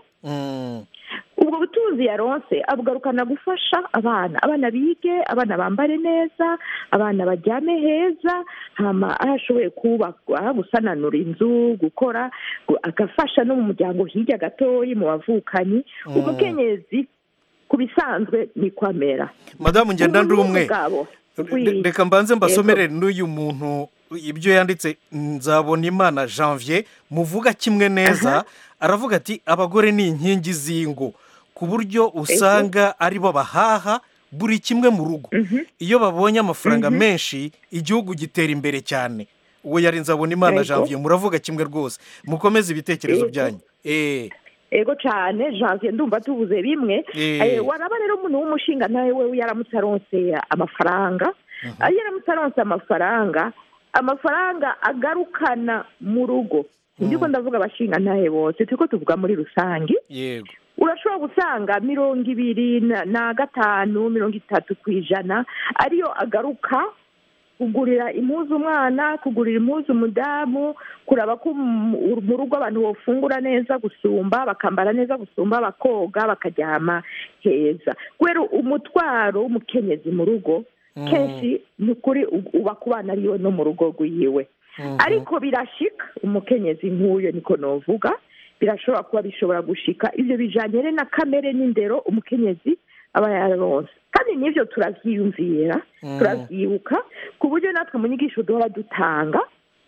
ubwo butunzi yaronse abugarukana gufasha abana abana bige abana bambare neza abana baryame heza hama aho ashoboye kubaka gusananura inzu gukora gu- agafasha no mu muryango hirya gatoyi mu bavukanyi umukenyezi ku bisanzwe ni kwamera madamu ngenda ndi umwe umugabo Re- reka mbanze mbasomere n'uyu muntu ibyo yanditse nzabona imana janvier muvuga kimwe neza aravuga ati abagore ni inkingi z'ingo ku buryo usanga ari bo bahaha buri kimwe mu rugo iyo babonye amafaranga menshi igihugu gitera imbere cyane uwo yari nzabona imana Yego. janvier muravuga kimwe rwose mukomeze ibitekerezo Yego. byanyu eee ego cyane janvier ndumva tubuze bimwe Eh. Eh, waraba rero umuntu w'umushinga nawe we yaramutse aronse amafaranga iyo yaramutse aronse amafaranga amafaranga agarukana mu rugo ndiko ndavuga abashinga ntahe bose turiko tuvuga muri rusange yego urashobora gusanga mirongo ibiri na- na gatanu mirongo itatu ku ijana ariyo agaruka kugurira impuzu umwana kugurira impuzu umudamu kuraba ko mu mu rugo abantu bafungura neza gusumba bakambara neza gusumba bakoga bakaryama heza kubera umutwaro w'umukenyezi mu rugo kenshi ni ukuri u- uba ku bana ariwe no mu rugo rwiwe ariko birashika umukenyezi nk'uyo niko novuga birashobora kuba bishobora gushika ibyo bijanye rero na kamere n'indero umukenyezi aba yaronse kandi n'ivyo turavyiyumvira turavyibuka ku buryo natwe mu nyigisho duhora dutanga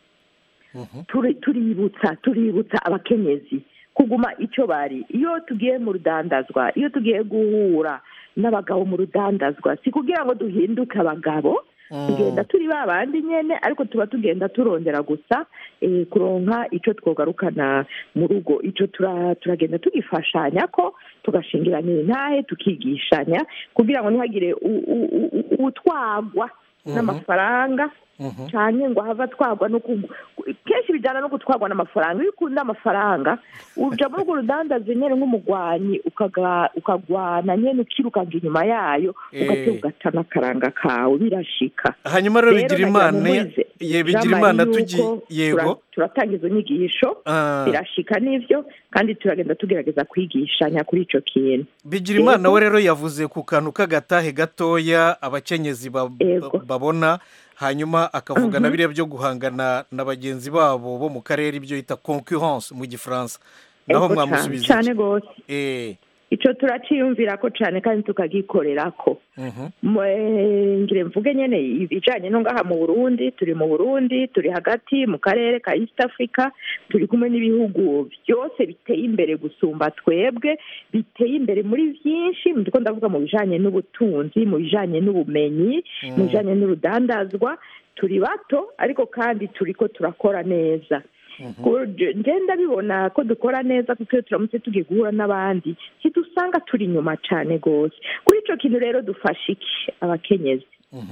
turi- tuributsa tuributsa abakenyezi kuguma icyo bari iyo tugiye mu rudandazwa iyo tugiye guhura n'abagabo mu rudandazwa si kugira ngo duhinduke abagabo tugenda turi ba bandi nyene ariko tuba tugenda turondera gusa eh, kuronka ico twogarukana mu rugo ico tura- turagenda tugifashanya ko tugashingiranira intahe tukigishanya kugira ngo ntihagire u- u- u- u- utwagwa n'amafaranga cyane ngo hava twagwa no ku kenshi bijyana no gutwarwa n'amafaranga iyo ukunda amafaranga uja muri urwo rudandazi nyine nk'umugwanyi ukaga- ukagwana nyine ukirukanka inyuma yayo Eh. ugatera ugata n'akaranga kawe birashika hanyuma rero Rero bigira nagira imana ngo nkwize, ye bigira Jean imana Marie, tugi yuko yego tura- turatanga izo nyigisho Ah. birashika n'ivyo kandi turagenda tugerageza kwigishanya kuri ico kintu bigira imana Yego. we rero yavuze ku kantu k'agatahe gatoya abakenyezi ba- Yego. babona hanyuma akavuga na biriya byo guhangana na bagenzi babo bo mu karere ibyo yita concurrence mu gifaransa naho Ego mwamusubiza cane iki? gose Eh, ico turaciyumvira ko cane kandi tukagikorerako mhm. Mwe- ngire mvuge nyene ibijanye no ngaha mu burundi turi mu burundi turi hagati mu karere ka east africa turi kumwe n'ibihugu byose biteye imbere gusumba twebwe biteye imbere muri byinshi ndiko ndavuga mu bijanye n'ubutunzi mu bijanye n'ubumenyi mu bijanye n'urudandazwa turi bato ariko kandi turiko turakora neza ngenda bibona ko dukora neza kuko iyo turamutse tugiye guhura n'abandi ntidusanga turi inyuma cyane rwose kuri icyo kintu rero dufashe iki abakenyezi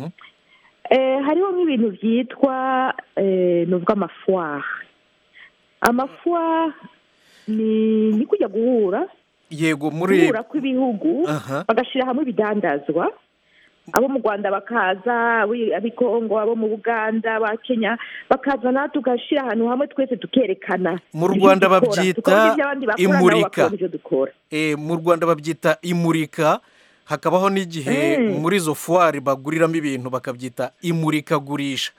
Eh, hariho nk'ibintu byitwa eh, nuvuga amafuwari amafuwari ni ni kujya guhura yego muri guhura kw'ibihugu Aha. bagashyira hamwe ibidandazwa abo mu rwanda bakaza abi- ab'i kongo abo mu buganda aba kenya bakaza natwe tugashyira ahantu hamwe twese tukerekana Mu ibyo Rwanda dukora. babyita Tukabona ibyo abandi bakora, nabo imurika. bakabona ibyo dukora eh, mu rwanda babyita imurika hakabaho n'igihe Mm. muri izo fuwari baguriramo ibintu bakabyita imurikagurisha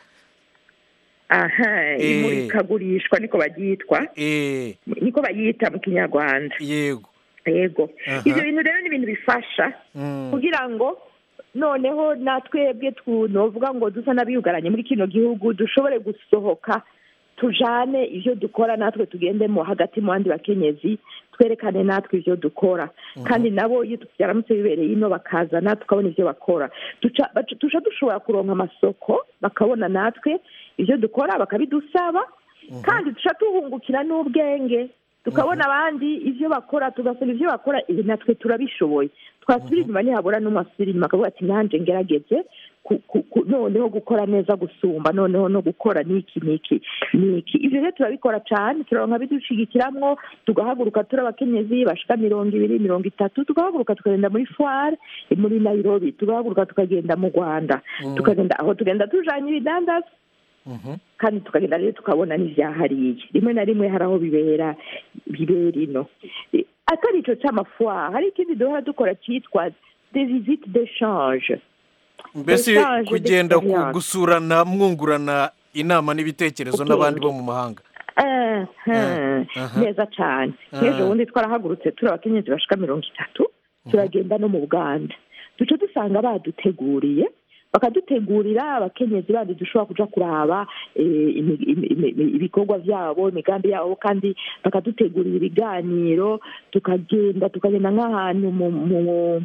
aha Eh. imurikagurishwa niko baryitwa Eh, niko bayita mu kinyarwanda yego yego Aha. ibyo bintu rero ni ibintu bifasha Mm. kugira ngo noneho natwebwe novuga ngo dusa n'abiyugaranye muri kino gihugu dushobore gusohoka tujane ivyo dukora natwe tugendemo hagati mu bandi bakenyezi twerekane natwe ivyo dukora kandi nabo iyo byaramutse bibereye ino bakazana tukabona ivyo bakora tuca baca- tuca dushobora kuronka amasoko bakabona natwe ivyo dukora bakabidusaba kandi tuca tuhungukira n'ubwenge tukabona abandi ivyo bakora tugasoma ivyo bakora ibi natwe turabishoboye twasubira inyuma ntihabura n'umwe asubira inyuma akavuga ati nanjye ngerageze ku- ku- ku- noneho gukora neza gusumba noneho no gukora niki niki niki ivyo rero turabikora cane turaronka bidushigikiramwo tugahaguruka turi abakenyezi bashika mirongo ibiri mirongo itatu tugahaguruka tukagenda muri foire muri nairobi tugahaguruka tukagenda mu rwanda tukagenda aho tugenda tujanye ibidandaza kandi tukagenda rero tukabona n'ivyahariye rimwe na rimwe hari aho bibera bibera ino Eh, atari ico c'amafoire hari ikindi duhora dukora citwa des visites d'échange mbese Échange kugenda ku- d'expérience. gusurana mwungurana inama n'ibitekerezo Okay. n'abandi bo mu mahanga Eh, eh, aha. neza cane Ah. nk'ejo bundi twarahagurutse turi abakenyezi bashika mirongo itatu turagenda no mu buganda duca dusanga baduteguriye bakadutegurira abakenyezi bandi dushobora kuja kuraba eh, imi- imi- imi- ibikorwa vyabo imigambi yabo kandi bakadutegurira ibiganiro tukagenda tukagenda nk'ahantu mu mu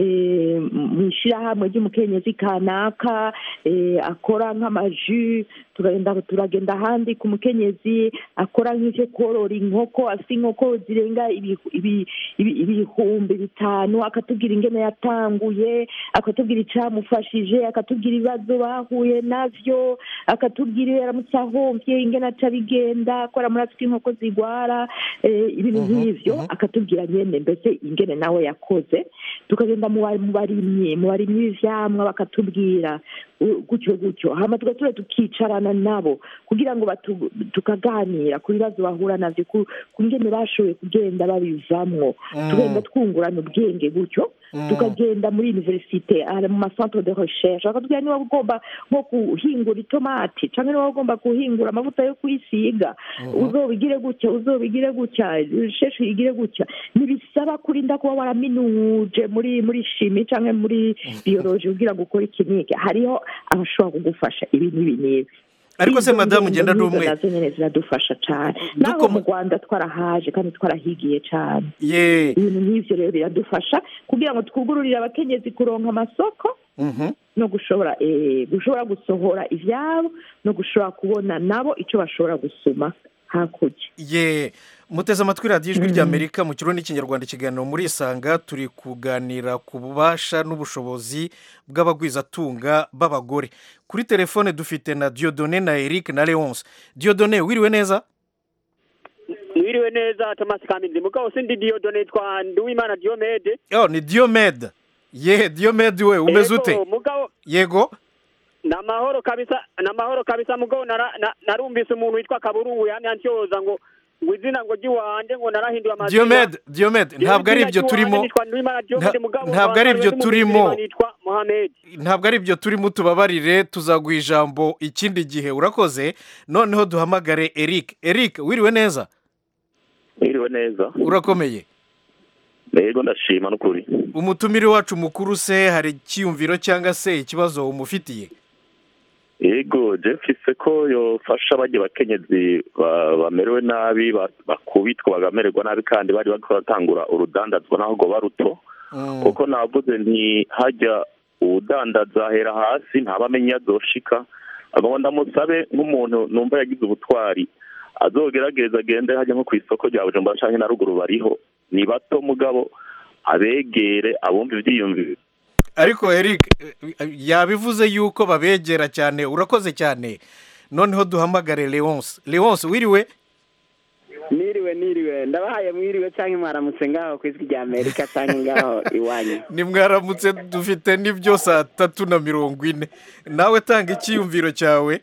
eh, mu ishyirahamwe ry'umukenyezi kanaka eh, akora nk'amaju turagenda turagenda ahandi ku mukenyezi akora nk'ivyo korora inkoko afite inkoko zirenga ibi- ibi- ibi- ibihumbi bitanu akatubwira ingene yatanguye akatubwira icamufashije akatubwira ibibazo bahuye navyo akatubwira iyo yaramutse ahomvye ingene aca bigenda akora muri afite inkoko zigwara eh, ibintu nk'ivyo akatubwira nyene mbese ingene nawe yakoze tukagenda mu ba- mu barimyi mu barimyi b'ivyamwa bakatubwira uh, gutyo gutyo hama tugatura tukicarana nabo kugira ngo batu- tukaganira ku bibazo bahura navyo ku ku ngene bashoboye kugenda babivamwo Mm. tugenda twungurana ubwenge gutyo Mm. tukagenda muri universite aha mu macentre de recherche bakatubwira niba ugomba nko guhingura itomati canke niba ugomba guhingura amavuta yo kwisiga uzobigire gutya uzobigire gutya recherche uyigire gutya ntibisaba kurinda kuba waraminuje muri muri shimi canke muri biologie kugira ngo ukore iki n'iki hariho abashobora kugufasha ibi n'ibi n'ibi ariko se Izo madamu ngendo ngenda nk'izo n'umwe nazo nyene ziradufasha cane Duko naho mu- mu rwanda twarahaje kandi twarahigiye cane ye ibintu nk'ivyo rero biradufasha kugira ngo twugururire abakenyezi kuronka amasoko Mhm. no gushobora eh, gushobora gusohora ivyabo no gushobora kubona nabo ico bashobora gusuma hakurya ye muteze amatwi radiyo ijwi ry'amerika mu kirundi n'ikinyarwanda ikiganiro muri isanga turi kuganira ku bubasha n'ubushobozi bw'abagwizatunga b'abagore kuri telefone dufite na diodone na eric na leonce diodone wiriwe neza mwiriwe neza thomas kamindi mugabo sindi diyodone twa nduwimana diomede yo ni diomede ye diomede we umeze Ego, ute mugabo yego ni amahoro kabisa ni amahoro kabisa mugabo nara- na- narumvise umuntu witwa kaburungu yani ansyoza ngo ngo izina ngo ry'iwanje ngo narahinduye amazina diomede diomede ntabwo ari ibyo turimo nitwa nduwimana diomede Nta- mugabo ntabwo ari ibyo wambariwe turimo. n'umumitima nitwa mohamed ntabwo ari ibyo turimo tubabarire tuzaguha ijambo ikindi gihe urakoze noneho duhamagare eric eric wiriwe neza mwiriwe neza urakomeye rero ndashima n'ukuri umutumire wacu mukuru se hari icyiyumviro cyangwa se ikibazo umufitiye yego jefise ko yofasha bajya bakenyezi ba- bamerewe nabi ba- bakubitwa bagamererwa nabi kandi bari bariko baratangura urudandazwa naho ngo baruto kuko navuze nti hajya uwudandaza ahera hasi ntabamenye iyo azoshika agomba ndamusabe nk'umuntu numva yagize ubutwari azogerageza agende hajya nko ku isoko rya bujumbura canke na ruguru bariho ni bato mugabo abegere abumva ivyiyumviro ariko eric eh, yabivuze yuko babegera cyane urakoze cyane noneho duhamagare leonce leonce wiriwe niriwe niriwe ndabahaye mwiriwe cyangwa mwaramutse ngaho ku ijwi rya amerika cyangwa ngaho iwanyu nimwaramutse dufite n'ibyo saa tatu na mirongo ine nawe tanga icyiyumviro cyawe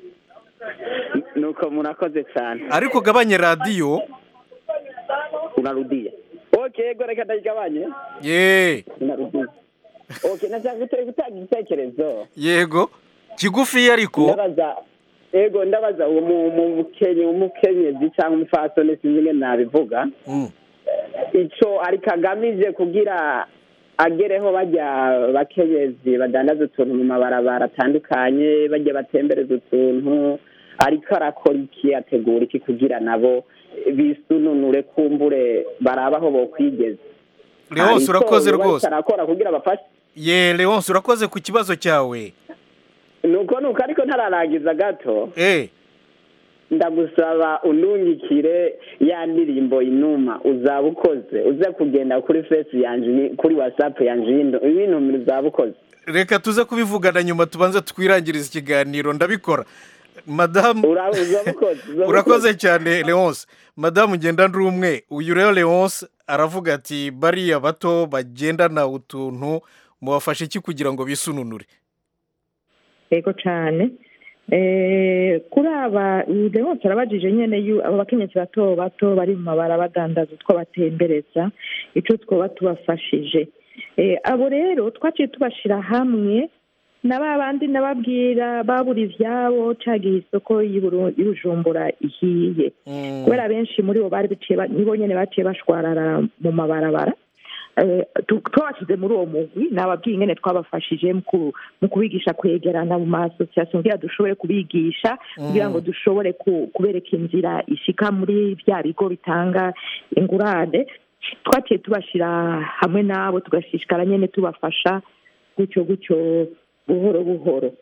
nuko murakoze cyane ariko ugabanye radiyo unarudiye ok yego reka ndayigabanye ye unarudiye ok nashaka gute- gutanga igitekerezo yego kigufi ariko ndabaza yego ndabaza uwo mu- mu mukenye umukenyezi cyangwa umufasoni sinzi ingene nabivuga Mm. ico ariko agamije kugira agereho bajya bakenyezi badandaza utuntu mu mabarabara atandukanye bajya batembereza utuntu ariko arakora iki ategura iki kugira nabo bisununure kumbure baraba aho bokwigeza leonce urakoze rwose arakora kugira bafashe ye leonce urakoze ku kibazo cyawe nuko nuko ariko ntararangiza gato eh ndagusaba unungikire ya ndirimbo inuma uzaba ukoze uze kugenda kuri fesi yanje kuri watsapu yanje ibintu uzaba ukoze reka tuze kubivugana nyuma tubanze twirangiriza ikiganiro ndabikora madamu urakoze cyane leonce madamu ngenda ndi umwe uyu rero leonce aravuga ati bariya bato bagendana utuntu mubafashe iki kugira ngo bisununure yego cyane kuri aba leonce arabajije nyine abo bakenyezi bato bato bari mu mabara badandaza utwo batembereza icyo twaba tubafashije abo rero twaciye tubashyira hamwe na ba bandi nababwira babura ibyabo cagiye isoko y'ubujumbura ihiye kubera benshi muri bo bari nibo nyine baciye bashwarara mu mabarabara twabashyize muri uwo mugwi nababwiye ingene twabafashije mu kubigisha kwegerana mu masosiyasiyo kugira dushobore kubigisha kugira ngo dushobore kubereka inzira ishika muri bya bigo bitanga ingurane twaciye tubashyira hamwe nabo tugashishikara nyine tubafasha gutyo gutyo buhoro buhoro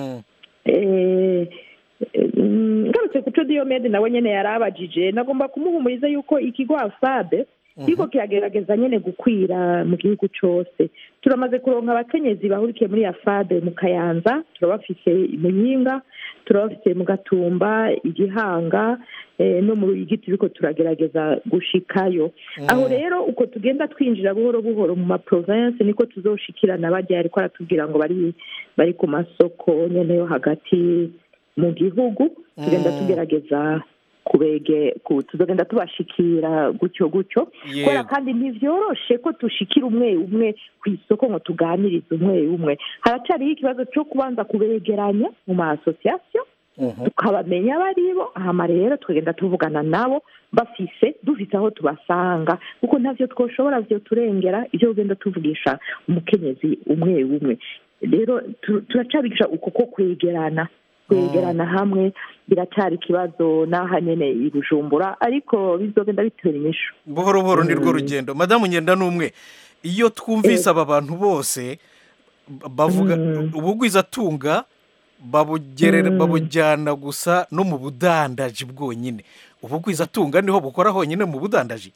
ngarutse ku cyo diyomede nawe nyine yari abajije nagomba kumuhumuriza yuko ikigo afabe kiriko kiragerageza nyine gukwira mu gihugu cyose turamaze kuronka abakenyezi bahurikiye muri afabe mu kayanza turabafise muyinga turabafise mu gatumba igihanga no mu ruyigi turiko turagerageza gushikayo aho rero uko tugenda twinjira buhoro buhoro mu maprovensi niko tuzoshikirana bajya ariko aratubwira ngo bari bari ku masoko nyene yo hagati mu gihugu tugenda tugerageza kubege tuzagenda tubashikira gutyo gutyo kubera kandi ntibyoroshe ko dushikira umwe umwe ku isoko ngo tuganirize umwe umwe haracyariho ikibazo cyo kubanza kubegeranya mu ma asosiyasiyo tukabamenya abo ari bo hama rero tukagenda tuvugana nabo bafise dufite aho tubasanga kuko ntabyo twoshobora byo turengera ibyo ugenda tuvugisha umukenyezi umwe umwe rero turacabigisha uko ko kwegerana kwegerana hamwe biracyari ikibazo n'aha nyine i bujumbura ariko bizogenda bitera inyishu buhoro buhoro ni rwo rugendo madamu ngenda n'umwe iyo twumvise aba bantu bose bavuga ubugwizatunga babujyana gusa no mu budandaji bwonyine ubugwizatunga niho bukora honyine mu budandaji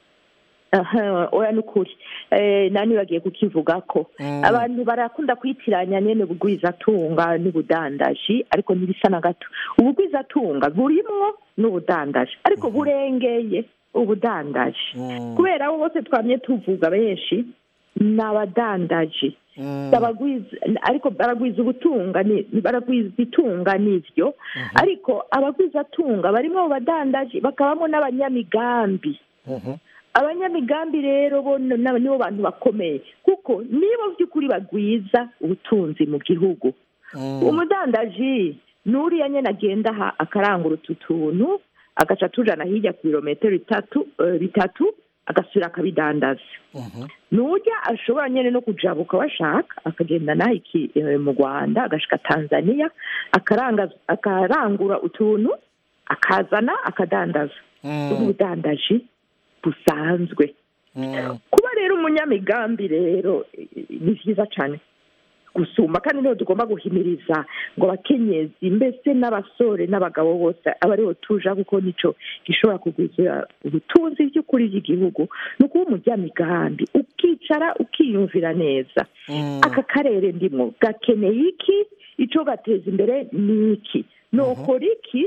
oya ni ukuri nani bagiye kukivuga ko abantu barakunda kwitiranya nyine ubugwizatunga n'ubudandaji ariko ntibisa na gato ubugwizatunga burimwo n'ubudandaji ariko burengeye ubudandaji kubera abo bose twamye tuvuga benshi ni abadandaji ariko baragwiza ubutunga baragwiza itunga n'ibyo ariko abagwizatunga barimo abo badandaji bakabamo n'abanyamigambi abanyamigambi rero bo nibo bantu bakomeye kuko nibo by'ukuri bagwiza ubutunzi mu gihugu umudandaji n'uriya nyine agenda aha akarangura utu tuntu agaca tujana hirya ku birometero bitatu agasubira akabidandaza n'ujya ashobora nyine no kujabuka bashaka akagenda naho iki mu rwanda agashika tanzania akarangura utuntu akazana akadandaza ubudandaji busanzwe kuba rero umunyamigambi rero ni byiza cyane gusumba kandi niho tugomba guhimiriza ngo abakenyezi mbese n'abasore n'abagabo bose aba ariho tuja kuko nicyo gishobora kugwiza ubutunzi by'ukuri bw'igihugu ni ukuba umunyamigambi ukicara ukiyumvira neza aka karere ndimo gakeneye iki icyo gateza imbere ni iki nukora iki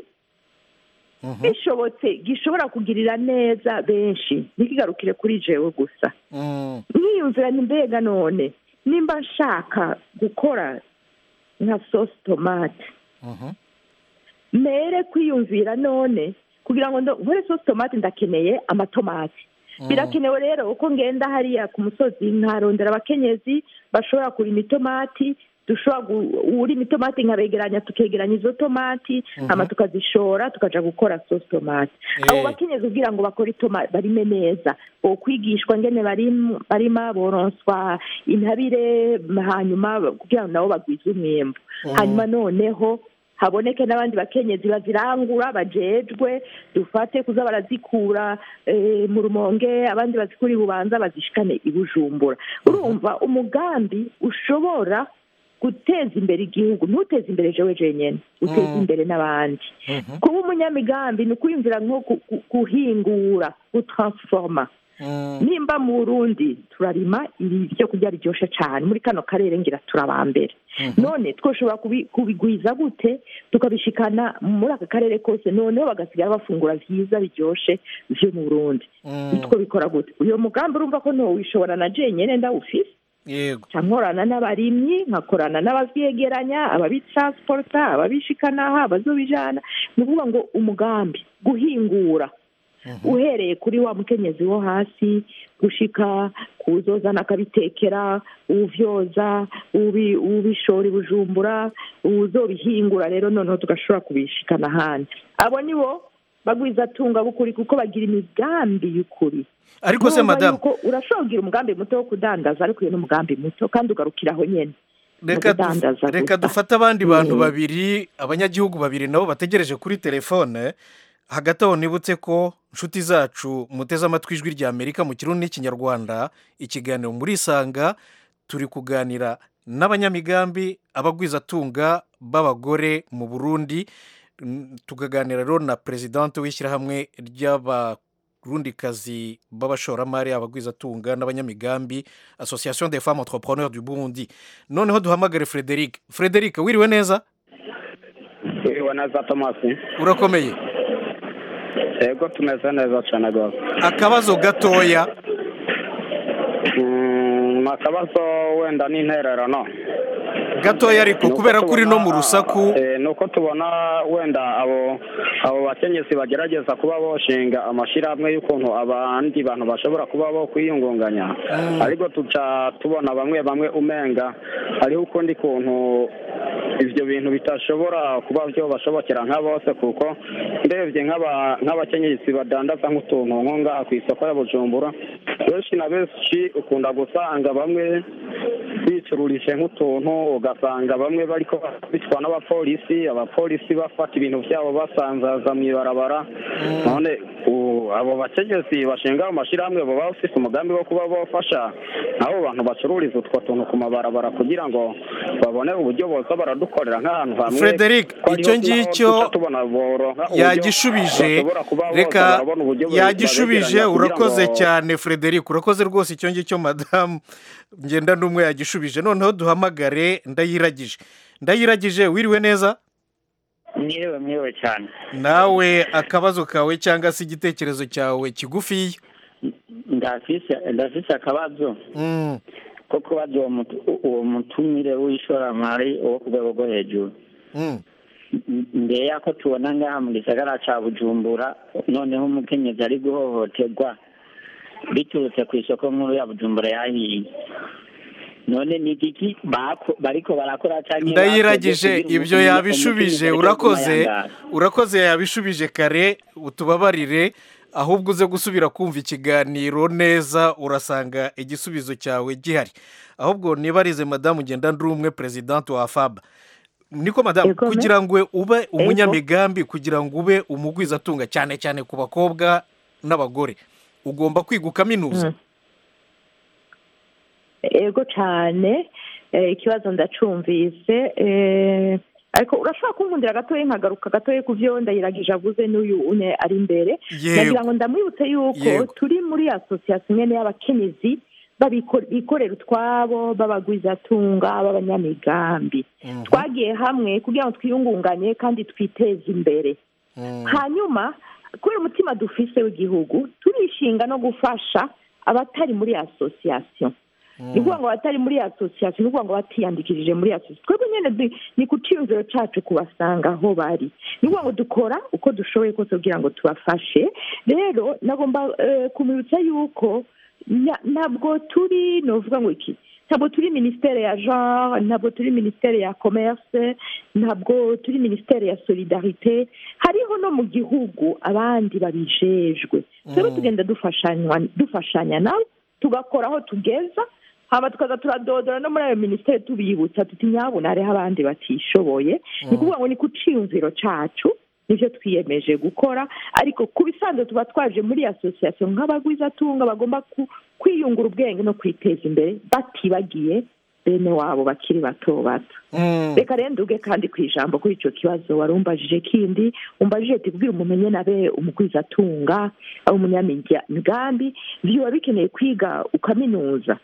bishobotse gishobora kugirira neza benshi ntikigarukire kuri jewe gusa nkiyumvira ni mbega none nimba nshaka gukora nka sosi tomate mere kwiyumvira none kugira ngo nkore sosi tomate ndakeneye amatomati birakenewe rero uko ngenda hariya ku musozi nkarondera abakenyezi bashobora kurima itomati dushobora urima itomati nkabegeranya tukegeranya izo tomati hama tukazishora tukaja gukora sosi tomati abo bakenyezi kugira ngo bakore itomati barime neza bokwigishwa ngene barima boronswa intabire hanyuma kugira ngo nabo bagwize umwembu hanyuma noneho haboneke n'abandi bakenyezi bazirangura bajejwe dufate kuza barazikura eh, mu rumonge abandi bazikura i bubanza bazishikane i bujumbura urumva umugambi ushobora guteza imbere igihugu ntuteze imbere jewe jenyene uteze Mm. imbere n'abandi kuba umunyamigambi ni ukwiyumvira nko gu- gu- guhingura gutransforma nimba mu burundi turarima ibi byo kurya biryoshye cyane muri kano karere ngira turabambere none twoshobora kubi- kubigwiza gute tukabishikana muri aka karere kose noneho bagasigara bafungura vyiza biryoshye vyo mu burundi twabikora gute uyo mugambi urumva ko ntowishobora na jenyene ndawufise yego nkorana n'abarimyi nkakorana n'abavyegeranya ababitransporta ababishikanaha abazobijana ni ukuvuga ngo umugambi guhingura uhereye kuri wa mukenyezi wo hasi gushika kuwuzozana akabitekera uwuvyoza ubi- uwubishora i bujumbura uwuzobihingura rero noneho tugashobora kubishikana ahandi abo ni bo bagwizatunga b'ukuri kuko bagira imigambi y'ukuri Ariko se, Numva madame- yuko urashobora kugira umugambi muto wo kudandaza ariko uyu ni umugambi muto kandi ugarukira aho nyene reka mu kudandaza duf- reka gusa. dufate abandi bantu Mm. babiri abanyagihugu babiri nabo bategereje kuri telefone hagati aho nibutse ko inshuti zacu muteze amatwi ijwi rya amerika mu kirundi n'ikinyarwanda ikiganiro muri isanga turi kuganira n'abanyamigambi abagwizatunga b'abagore mu burundi Mm, tukaganira rero na perezidante w'ishyirahamwe ry'abarundikazi b'abashoramari abagwizatunga n'abanyamigambi association des femmes entrepreneurs du burundi noneho duhamagare frederic frederic wiriwe neza wiriwe neza tomasi urakomeye yego tumeze neza cyane rwose akabazo gatoya Mm, akabazo wenda n'intererano gatoya ariko kubera ko uri no mu rusaku Eh, ni uko tubona wenda abo abo bakenyezi bagerageza kuba boshinga amashyirahamwe y'ukuntu abandi bantu bashobora kuba bo kwiyungunganya ariko tuca tubona bamwe bamwe umenga hariho ukundi kuntu ibyo bintu bitashobora kuba byo bashobokera nka bose kuko ndebye nk'aba- nk'abakenyezi badandaza nk'utuntu nko ngaha ku isoko ya bujumbura benshi na benshi ukunda gusanga bamwe bicururije nk'utuntu ugasanga bamwe bariko bitwa n'abapolisi abapolisi bafata ibintu byabo basanzaza mu ibarabara none u- abo bakenyezi bashinga ayo mashyirahamwe baba bafite umugambi wo kuba bafasha abo bantu bacururiza utwo tuntu ku mabarabara kugira ngo babone uburyo boza baradukorera nk'ahantu hamwe Frederic, ko ariho icyo naho ngicyo duca tubona boronka uburyo yagishubije bashobora kuba boza reka barabona uburyo yagishubije babegeranya kugira urakoze ngo- cyane frederic urakoze rwose icyo ngicyo madamu ngenda n'umwe yagishubije noneho duhamagare ndayiragije ndayiragije wiriwe neza mwiriwe mwiriwe cyane nawe akabazo kawe cyangwa se igitekerezo cyawe kigufiya ndafise ndafise akabazo Mm, ko kubaza uwo mutu- uwo mutumire w'ishoramari wo ku rwego rwo hejuru mm. M- mbere y'ako tubona ngaha mu gisagara ca bujumbura noneho umukenyezi ari guhohoterwa biturutse ku isoko nkuru ya bujumbura yahiye none ni igiki bako- bariko barakora canke ndayiragije bakoze kugira ibyo umukenyezi- yabishubije umukenyezi areke urakoze kumayangara? urakoze yabishubije kare utubabarire ahubwo uze gusubira kumva ikiganiro neza urasanga igisubizo cyawe gihari ahubwo nibarize madamu ugenda ndi umwe perezidante wa fab niko madamu Ego, me. kugira ngo ube umunyamigambi kugira ngo ube umugwizatunga cyane cyane ku bakobwa n'abagore ugomba kwiga ukaminuza ego cyane eh, ikibazo ndacumvise eh, ariko urashobora kunkundira gatoya nkagaruka gatoya ku byo ndayiragije avuze n'uyu une ari imbere Yego. nagira ngo ndamwibutse yuko Yego. turi muri asosiyasiyo nyene y'abakenyezi babiko- bikorera utwabo b'abagwizatunga b'abanyamigambi twagiye hamwe kugira ngo twiyungunganye kandi twiteze imbere hanyuma kubera umutima dufise w'igihugu turishinga no gufasha abatari muri asosiyasiyo ni ukuvuga ngo abatari muri asosiyasiyo ni ukuvuga ngo batiyandikishije muri asosiyasiyo twebwe nyine du- ni ku cyiyumviro cyacu kubasanga aho bari ni ukuvuga ngo dukora uko dushoboye kose kugira ngo tubafashe rero nagomba eh, kumwibutsa yuko na- ntabwo turi ni ukuvuga ngo iki ntabwo turi minisiteri ya genre ntabwo turi minisiteri ya commerce ntabwo turi minisiteri ya solidarite hariho no mu gihugu abandi babijejwe rero tugenda dufashanywa dufashanya nabo tugakora aho tugeza hama tukaza turadodora no muri ayo minisiteri tubibutsa tuti nyabuna hariho abandi batishoboye ni ukuvuga ngo ni ku ciyumviro cacu nivyo twiyemeje gukora ariko ku bisanzwe tuba twaje muri asosiyasiyo nk'abagwizatunga bagomba ku- kwiyungura ubwenge no kwiteza imbere batibagiye bene wabo bakiri bato bato reka rero nduge kandi ku ijambo kuri icyo kibazo wari umbajije kindi umbajije ati kubwira umuntu nyine abe umugwizatunga abe umunyamigambi biba bikeneye kwiga ukaminuza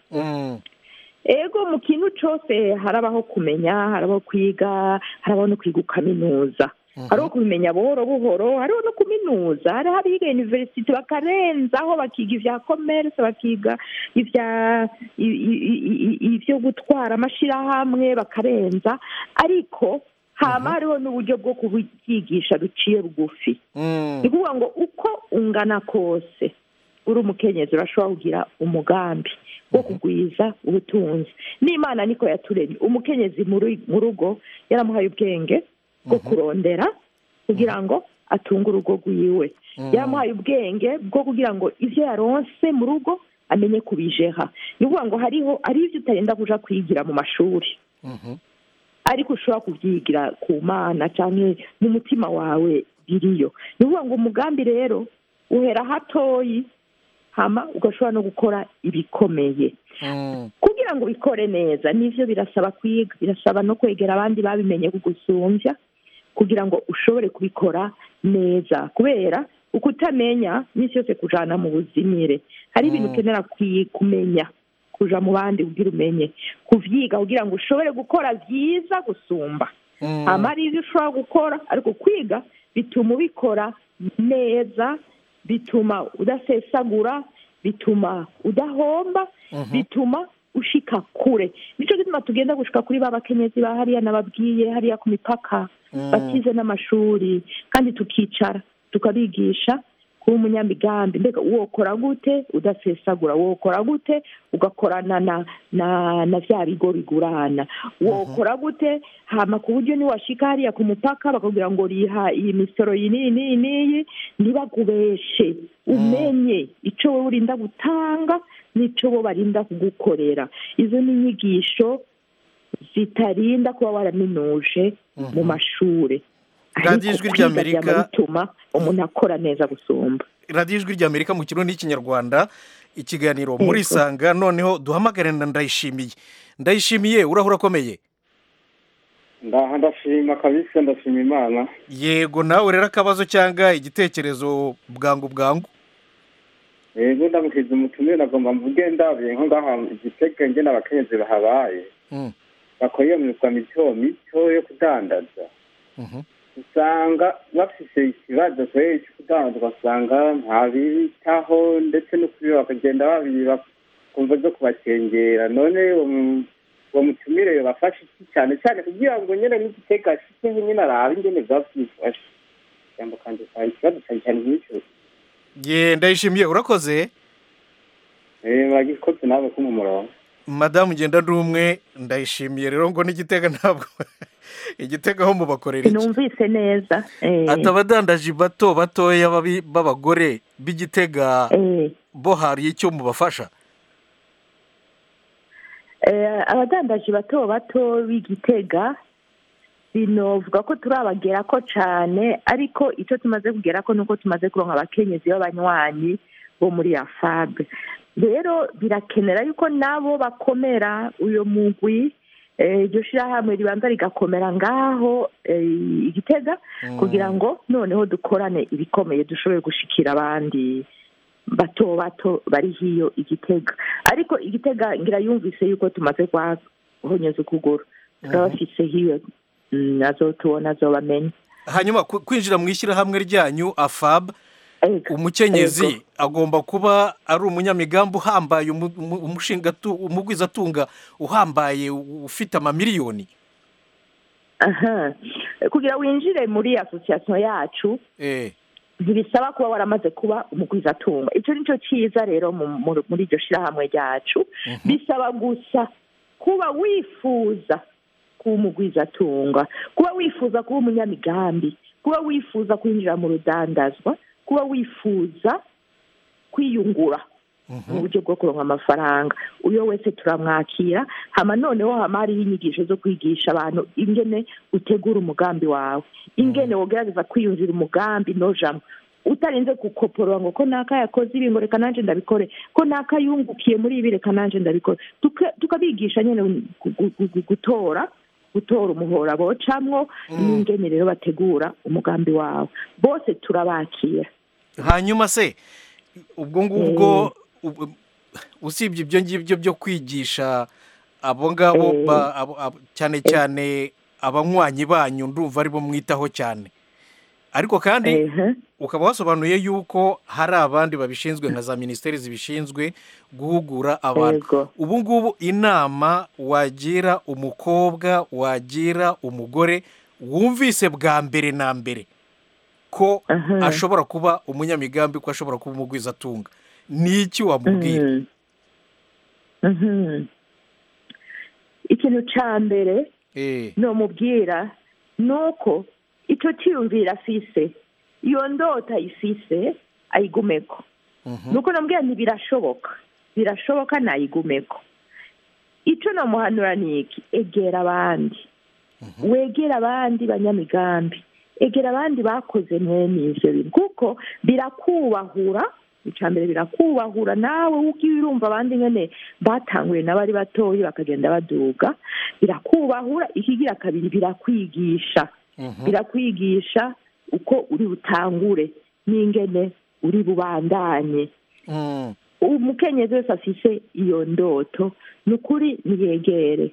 ego mu kintu cyose harabaho kumenya harabaho kwiga harabaho no kwiga ukaminuza hariho kubimenya buhoro buhoro hariho no kuminuza hariho abiga university bakarenzaho bakiga ibya commerce bakiga ibya i- i- i- i- ibyo gutwara amashyirahamwe bakarenza ariko hama hariho n'uburyo bwo kubyigisha buciye bugufi ni ukuvuga ngo uko ungana kose uri umukenyezi urashobora kugira umugambi wo kugwiza ubutunzi n'imana niko yaturemye umukenyezi mu ru- mu rugo yaramuhaye ubwenge bwo kurondera kugira ngo atunge urugo rwiwe yaramuhaye ubwenge bwo kugira ngo ibyo yaronse mu rugo amenye kubijeha ni ukuvuga ngo hariho ari ibyo utagenda kuja kwigira mu mashuri ariko ushobora kubyigira ku mana cyangwa mu mutima wawe biriyo ni ukuvuga ngo umugambi rero uhera hatoyi hama ugashobora no gukora ibikomeye kugira ngo ubikore neza nivyo birasaba kwiga birasaba no kwegera abandi babimenye kugusumbya kugira ngo ushobore kubikora neza kubera uko utamenya n'isi yose kujana mu buzimire hari ibintu ukenera kwi- kumenya kuja mu bandi kugira umenye kuvyiga kugira ngo ushobore gukora vyiza gusumba hama hari ivyo ushobora gukora ariko kwiga bituma ubikora neza bituma udasesagura bituma udahomba bituma ushika kure nico gituma tugenda gushika kuri ba bakenyezi ba hariya nababwiye hariya ku mipaka batize n'amashuri kandi tukicara tukabigisha kuba umunyamigambi mbega wokora gute udasesagura wokora gute ugakorana na na na vya bigo bigurana wokora gute hama ku buryo niwashika hariya ku mupaka bakakubwira ngo riha iyi misoro iyi n'iyi n'iyi n'iyi ntibakubeshe umenye ico wowe urinda gutanga n'ico bo barinda kugukorera izo ni inyigisho zitarinda kuba waraminuje mu mashure radiyo ijwi kwiga ry'amerika byama bituma umuntu akora neza gusumba radiyo ijwi ry'amerika mu kirundi n'ikinyarwanda ikiganiro muri isanga noneho duhamagare na ndayishimiye ndayishimiye urahura akomeye ndaha ndashima kabisa ndashima imana yego nawe rero akabazo cyangwa igitekerezo bwangu bwangu rero ndamukiza umutumire nagomba mvuge ndabiye nko ngaha igitega nge n'abakenyezi bahabaye Mm. bakora iyo myuga mito mito yo kudandaza usanga bafise ikibazo kubera cyo kudandaza ugasanga ntabitaho ndetse no kubiba bakagenda babiba kumva zo kubakengera none uwo mu- uwo mutumire yobafasha iki cyane cyane kugira ngo nyine n'igitega ashikeho nyine arabe ingene byaba byifashe ijambo kandi usanga ikibazo cyane cyane nk'icyo ye ndayishimiye urakoze Eh, bagikoze nawe ko mu murongo madamu ngenda n'umwe ndayishimiye rero ngo n'igitega ntabwo igitega aho mubakorera iki sinumvise neza eh. ati abadandaji bato batoya babi- b'abagore b'igitega bo hari icyo mubafasha Eh, abadandaji bato bato b'igitega binovuga ko turabagera ko cyane ariko icyo tumaze kugera ko nuko tumaze kuronka abakenyezi b'abanywanyi bo muri afabe rero birakenera yuko nabo bakomera uyo mugwi eh, iryo shirahamwe ribanza rigakomera ngaho eh, igitega kugira ngo noneho dukorane ibikomeye dushobore gushikira abandi bato bato bari hiyo igitega ariko igitega ngira yumvise yuko tumaze kwahonyeza ukuguru turabafise hiyo mm, nazo tubona azobamenya hanyuma ku- kwinjira mu ishyirahamwe ryanyu afab umukenyezi Ego. agomba kuba ari umunyamigambi uhambaye umu- umu- umushingatu- umugwizatunga uhambaye u- ufite amamiliyoni aha kugira winjire muri asosiyasiyo yacu eh ntibisaba kuba waramaze kuba umugwizatunga icyo ni cyo cyiza rero mu- mu- muri iryo shirahamwe ryacu bisaba gusa kuba wifuza kuba umugwizatunga kuba wifuza kuba umunyamigambi kuba wifuza kwinjira mu rudandazwa kuba wifuza kwiyungura mu buryo bwo kuronka amafaranga uyo wese turamwakira hama noneho hama hariho inyigisho zo kwigisha abantu ingene utegura umugambi wawe ingene wogerageza kwiyumvira umugambi nojamwo utarinze gukoporora ngo ko naka yakoze ibi ngo reka nanjye ndabikore ko naka yungukiye muri ibi reka nanjye ndabikore Tuka- tukabigisha nyine gu- gu- gu- gutora gutora umuhora bocamwo n'ingene rero bategura umugambi wawe bose turabakira hanyuma se ubwo ngubwo ubu- usibye ibyo ngibyo byo kwigisha abo ngabo Eh. ba- abo- abo- cyane cyane abanywanyi banyu ndumva aribo mwitaho cyane ariko kandi ukaba wasobanuye yuko hari abandi babishinzwe nka za minisiteri zibishinzwe guhugura abantu ubu ngubu inama wagira umukobwa wagira umugore wumvise bwa mbere na mbere ko ashobora kuba umunyamigambi ko ashobora kuba umugwizatunga ni iki wamubwira Mhm. ikintu cya mbere Eh, nomubwira ni uko icyo cyiyumvira afise iyo ndota ayifise ayigumeko ni uko namubwira nti birashoboka birashoboka nayigumeko icyo namuhanura ni iki egera abandi wegera abandi banyamigambi egera abandi bakoze mwene ivyo bintu kuko birakubahura icya mbere birakubahura nawe ugiye urumva abandi nyine batanguye n'abari batoya bakagenda baduga birakubahura ikigira kabiri birakwigisha birakwigisha uko uri butangure n'ingene uri bubandanye umukenyezi wese afise iyo ndoto ni ukuri niyegere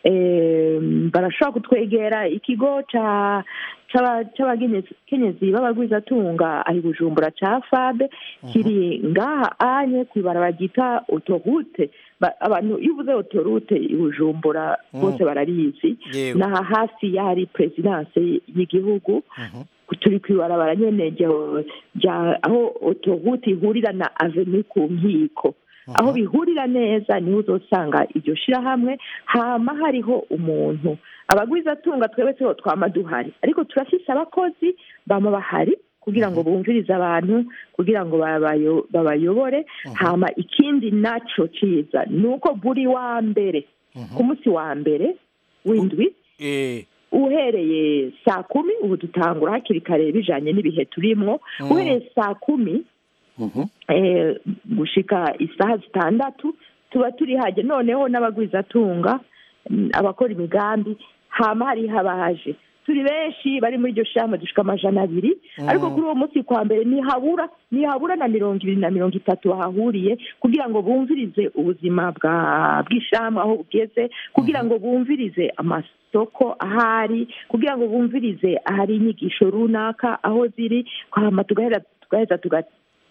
Em, barashobora kutwegera ikigo ca- c'aba- c'abakenyezi b'abagwizatunga aho i bujumbura ca fabe kiri ngaha anye kw'ibarabara ryita otorute Ba- abantu iyo uvuze otorute i bujumbura Mm. bose bararizi Yewe. naha hafi y'ahari perezidanse y'igihugu turi ku ibarabara nyene rya- rya aho otorute ihurira na aveni ku nkiko aho bihurira neza niho uzosanga iryo shirahamwe hama hariho umuntu abagwizatunga twebwe siho twama duhari ariko turafise abakozi bama bahari kugira ngo bumvirize abantu kugira ngo babayo- babayobore hama ikindi naco ciza ni uko buri wa mbere ku munsi wa mbere w'indwi eh, uhereye saa kumi ubu dutangura hakiri kare bijanye n'ibihe turimwo Mm. uhereye saa kumi eh, gushika isaha zitandatu tuba turi haje noneho n'abagwizatunga mm, abakora imigambi hama hariho abaje turi benshi bari muri iryo shamba dushika amajana abiri Mm. ariko kuri uwo munsi kwa mbere ntihabura ntihabura na mirongo ibiri na mirongo itatu bahahuriye kugira ngo bumvirize ubuzima bwa bw'ishamba aho bugeze kugira ngo bumvirize amasoko ahari kugira ngo bumvirize ahari inyigisho runaka aho ziri hama tugahera tugaheza tuga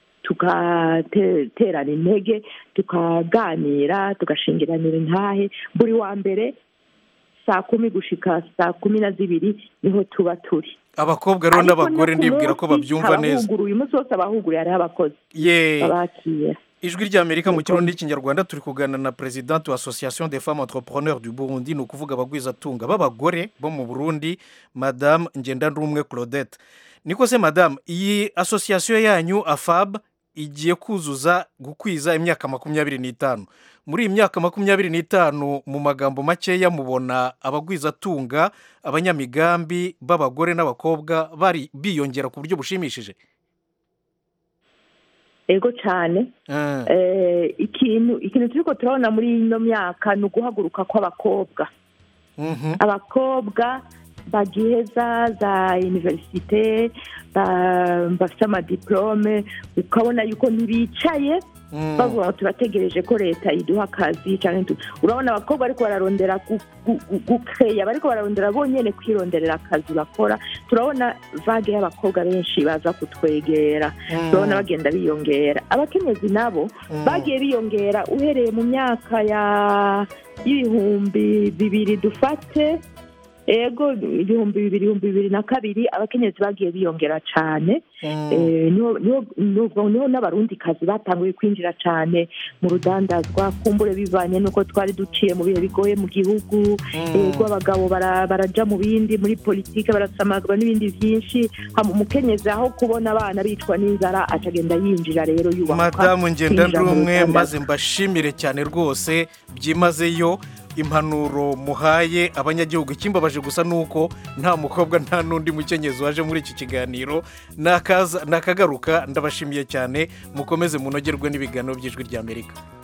tugaterana intege tukaganira tugashingiranira intahe buri wa mbere saa kumi gushika saa kumi na zibiri niho tuba turi abakobwa rero Ariko n'abagore no ku ndibwira ko munsi babyumva neza abahuguruye umunsi wose abahuguruye hariho abakozi ye babakira ijwi ry'amerika mu kirundi n'ikinyarwanda turi kuganira na perezidante wa association des femmes entrepreneurs du burundi ni ukuvuga abagwizatunga b'abagore bo mu burundi madame ngendanumwe claudette niko se madame iyi association yanyu afab igiye kuzuza gukwiza imyaka makumyabiri n'itanu muri iyi myaka makumyabiri n'itanu mu magambo makeya mubona abagwizatunga abanyamigambi b'abagore n'abakobwa bari biyongera ku buryo bushimishije ego cyane Eh, ikintu ikintu turiko turabona muri ino myaka ni uguhaguruka kw'abakobwa abakobwa bagiheza za universite ba- bafite amadiplome ukabona yuko ntibicaye bavuga ngo turategereje ko leta iduha akazi cyangwa tu- urabona abakobwa ariko bararondera gu- gu- gu- gukeya bariko bararondera bonyene kwironderera akazi bakora turabona vage y'abakobwa benshi baza kutwegera Mm. turabona bagenda biyongera abakenyezi nabo Mm. bagiye biyongera uhereye mu myaka ya y'ibihumbi bibiri dufate ego ibihumbi bibiri ibihumbi bibiri na kabiri abakenyezi bagiye biyongera cyane Eh, niho niho- niho- niho n'abarundikazi batanguye kwinjira cyane mu rudandazwa kumbure bivanye n'uko twari duciye mu bihe bigoye mu gihugu ego abagabo bara- baraja mu bindi muri politike barasamagwa n'ibindi byinshi hama umukenyezi aho kubona abana bicwa n'inzara acagenda yinjira rero yubaka madamu ngenda kwinjira mu ndumwe rudandazwa. maze mbashimire cyane rwose byimazeyo impanuro muhaye abanyagihugu ikimbabaje gusa ni uko nta mukobwa nta n'undi mukenyezi waje muri iki kiganiro nakaza- nakagaruka ndabashimiye cyane mukomeze munogerwe n'ibiganiro by'ijwi ry'amerika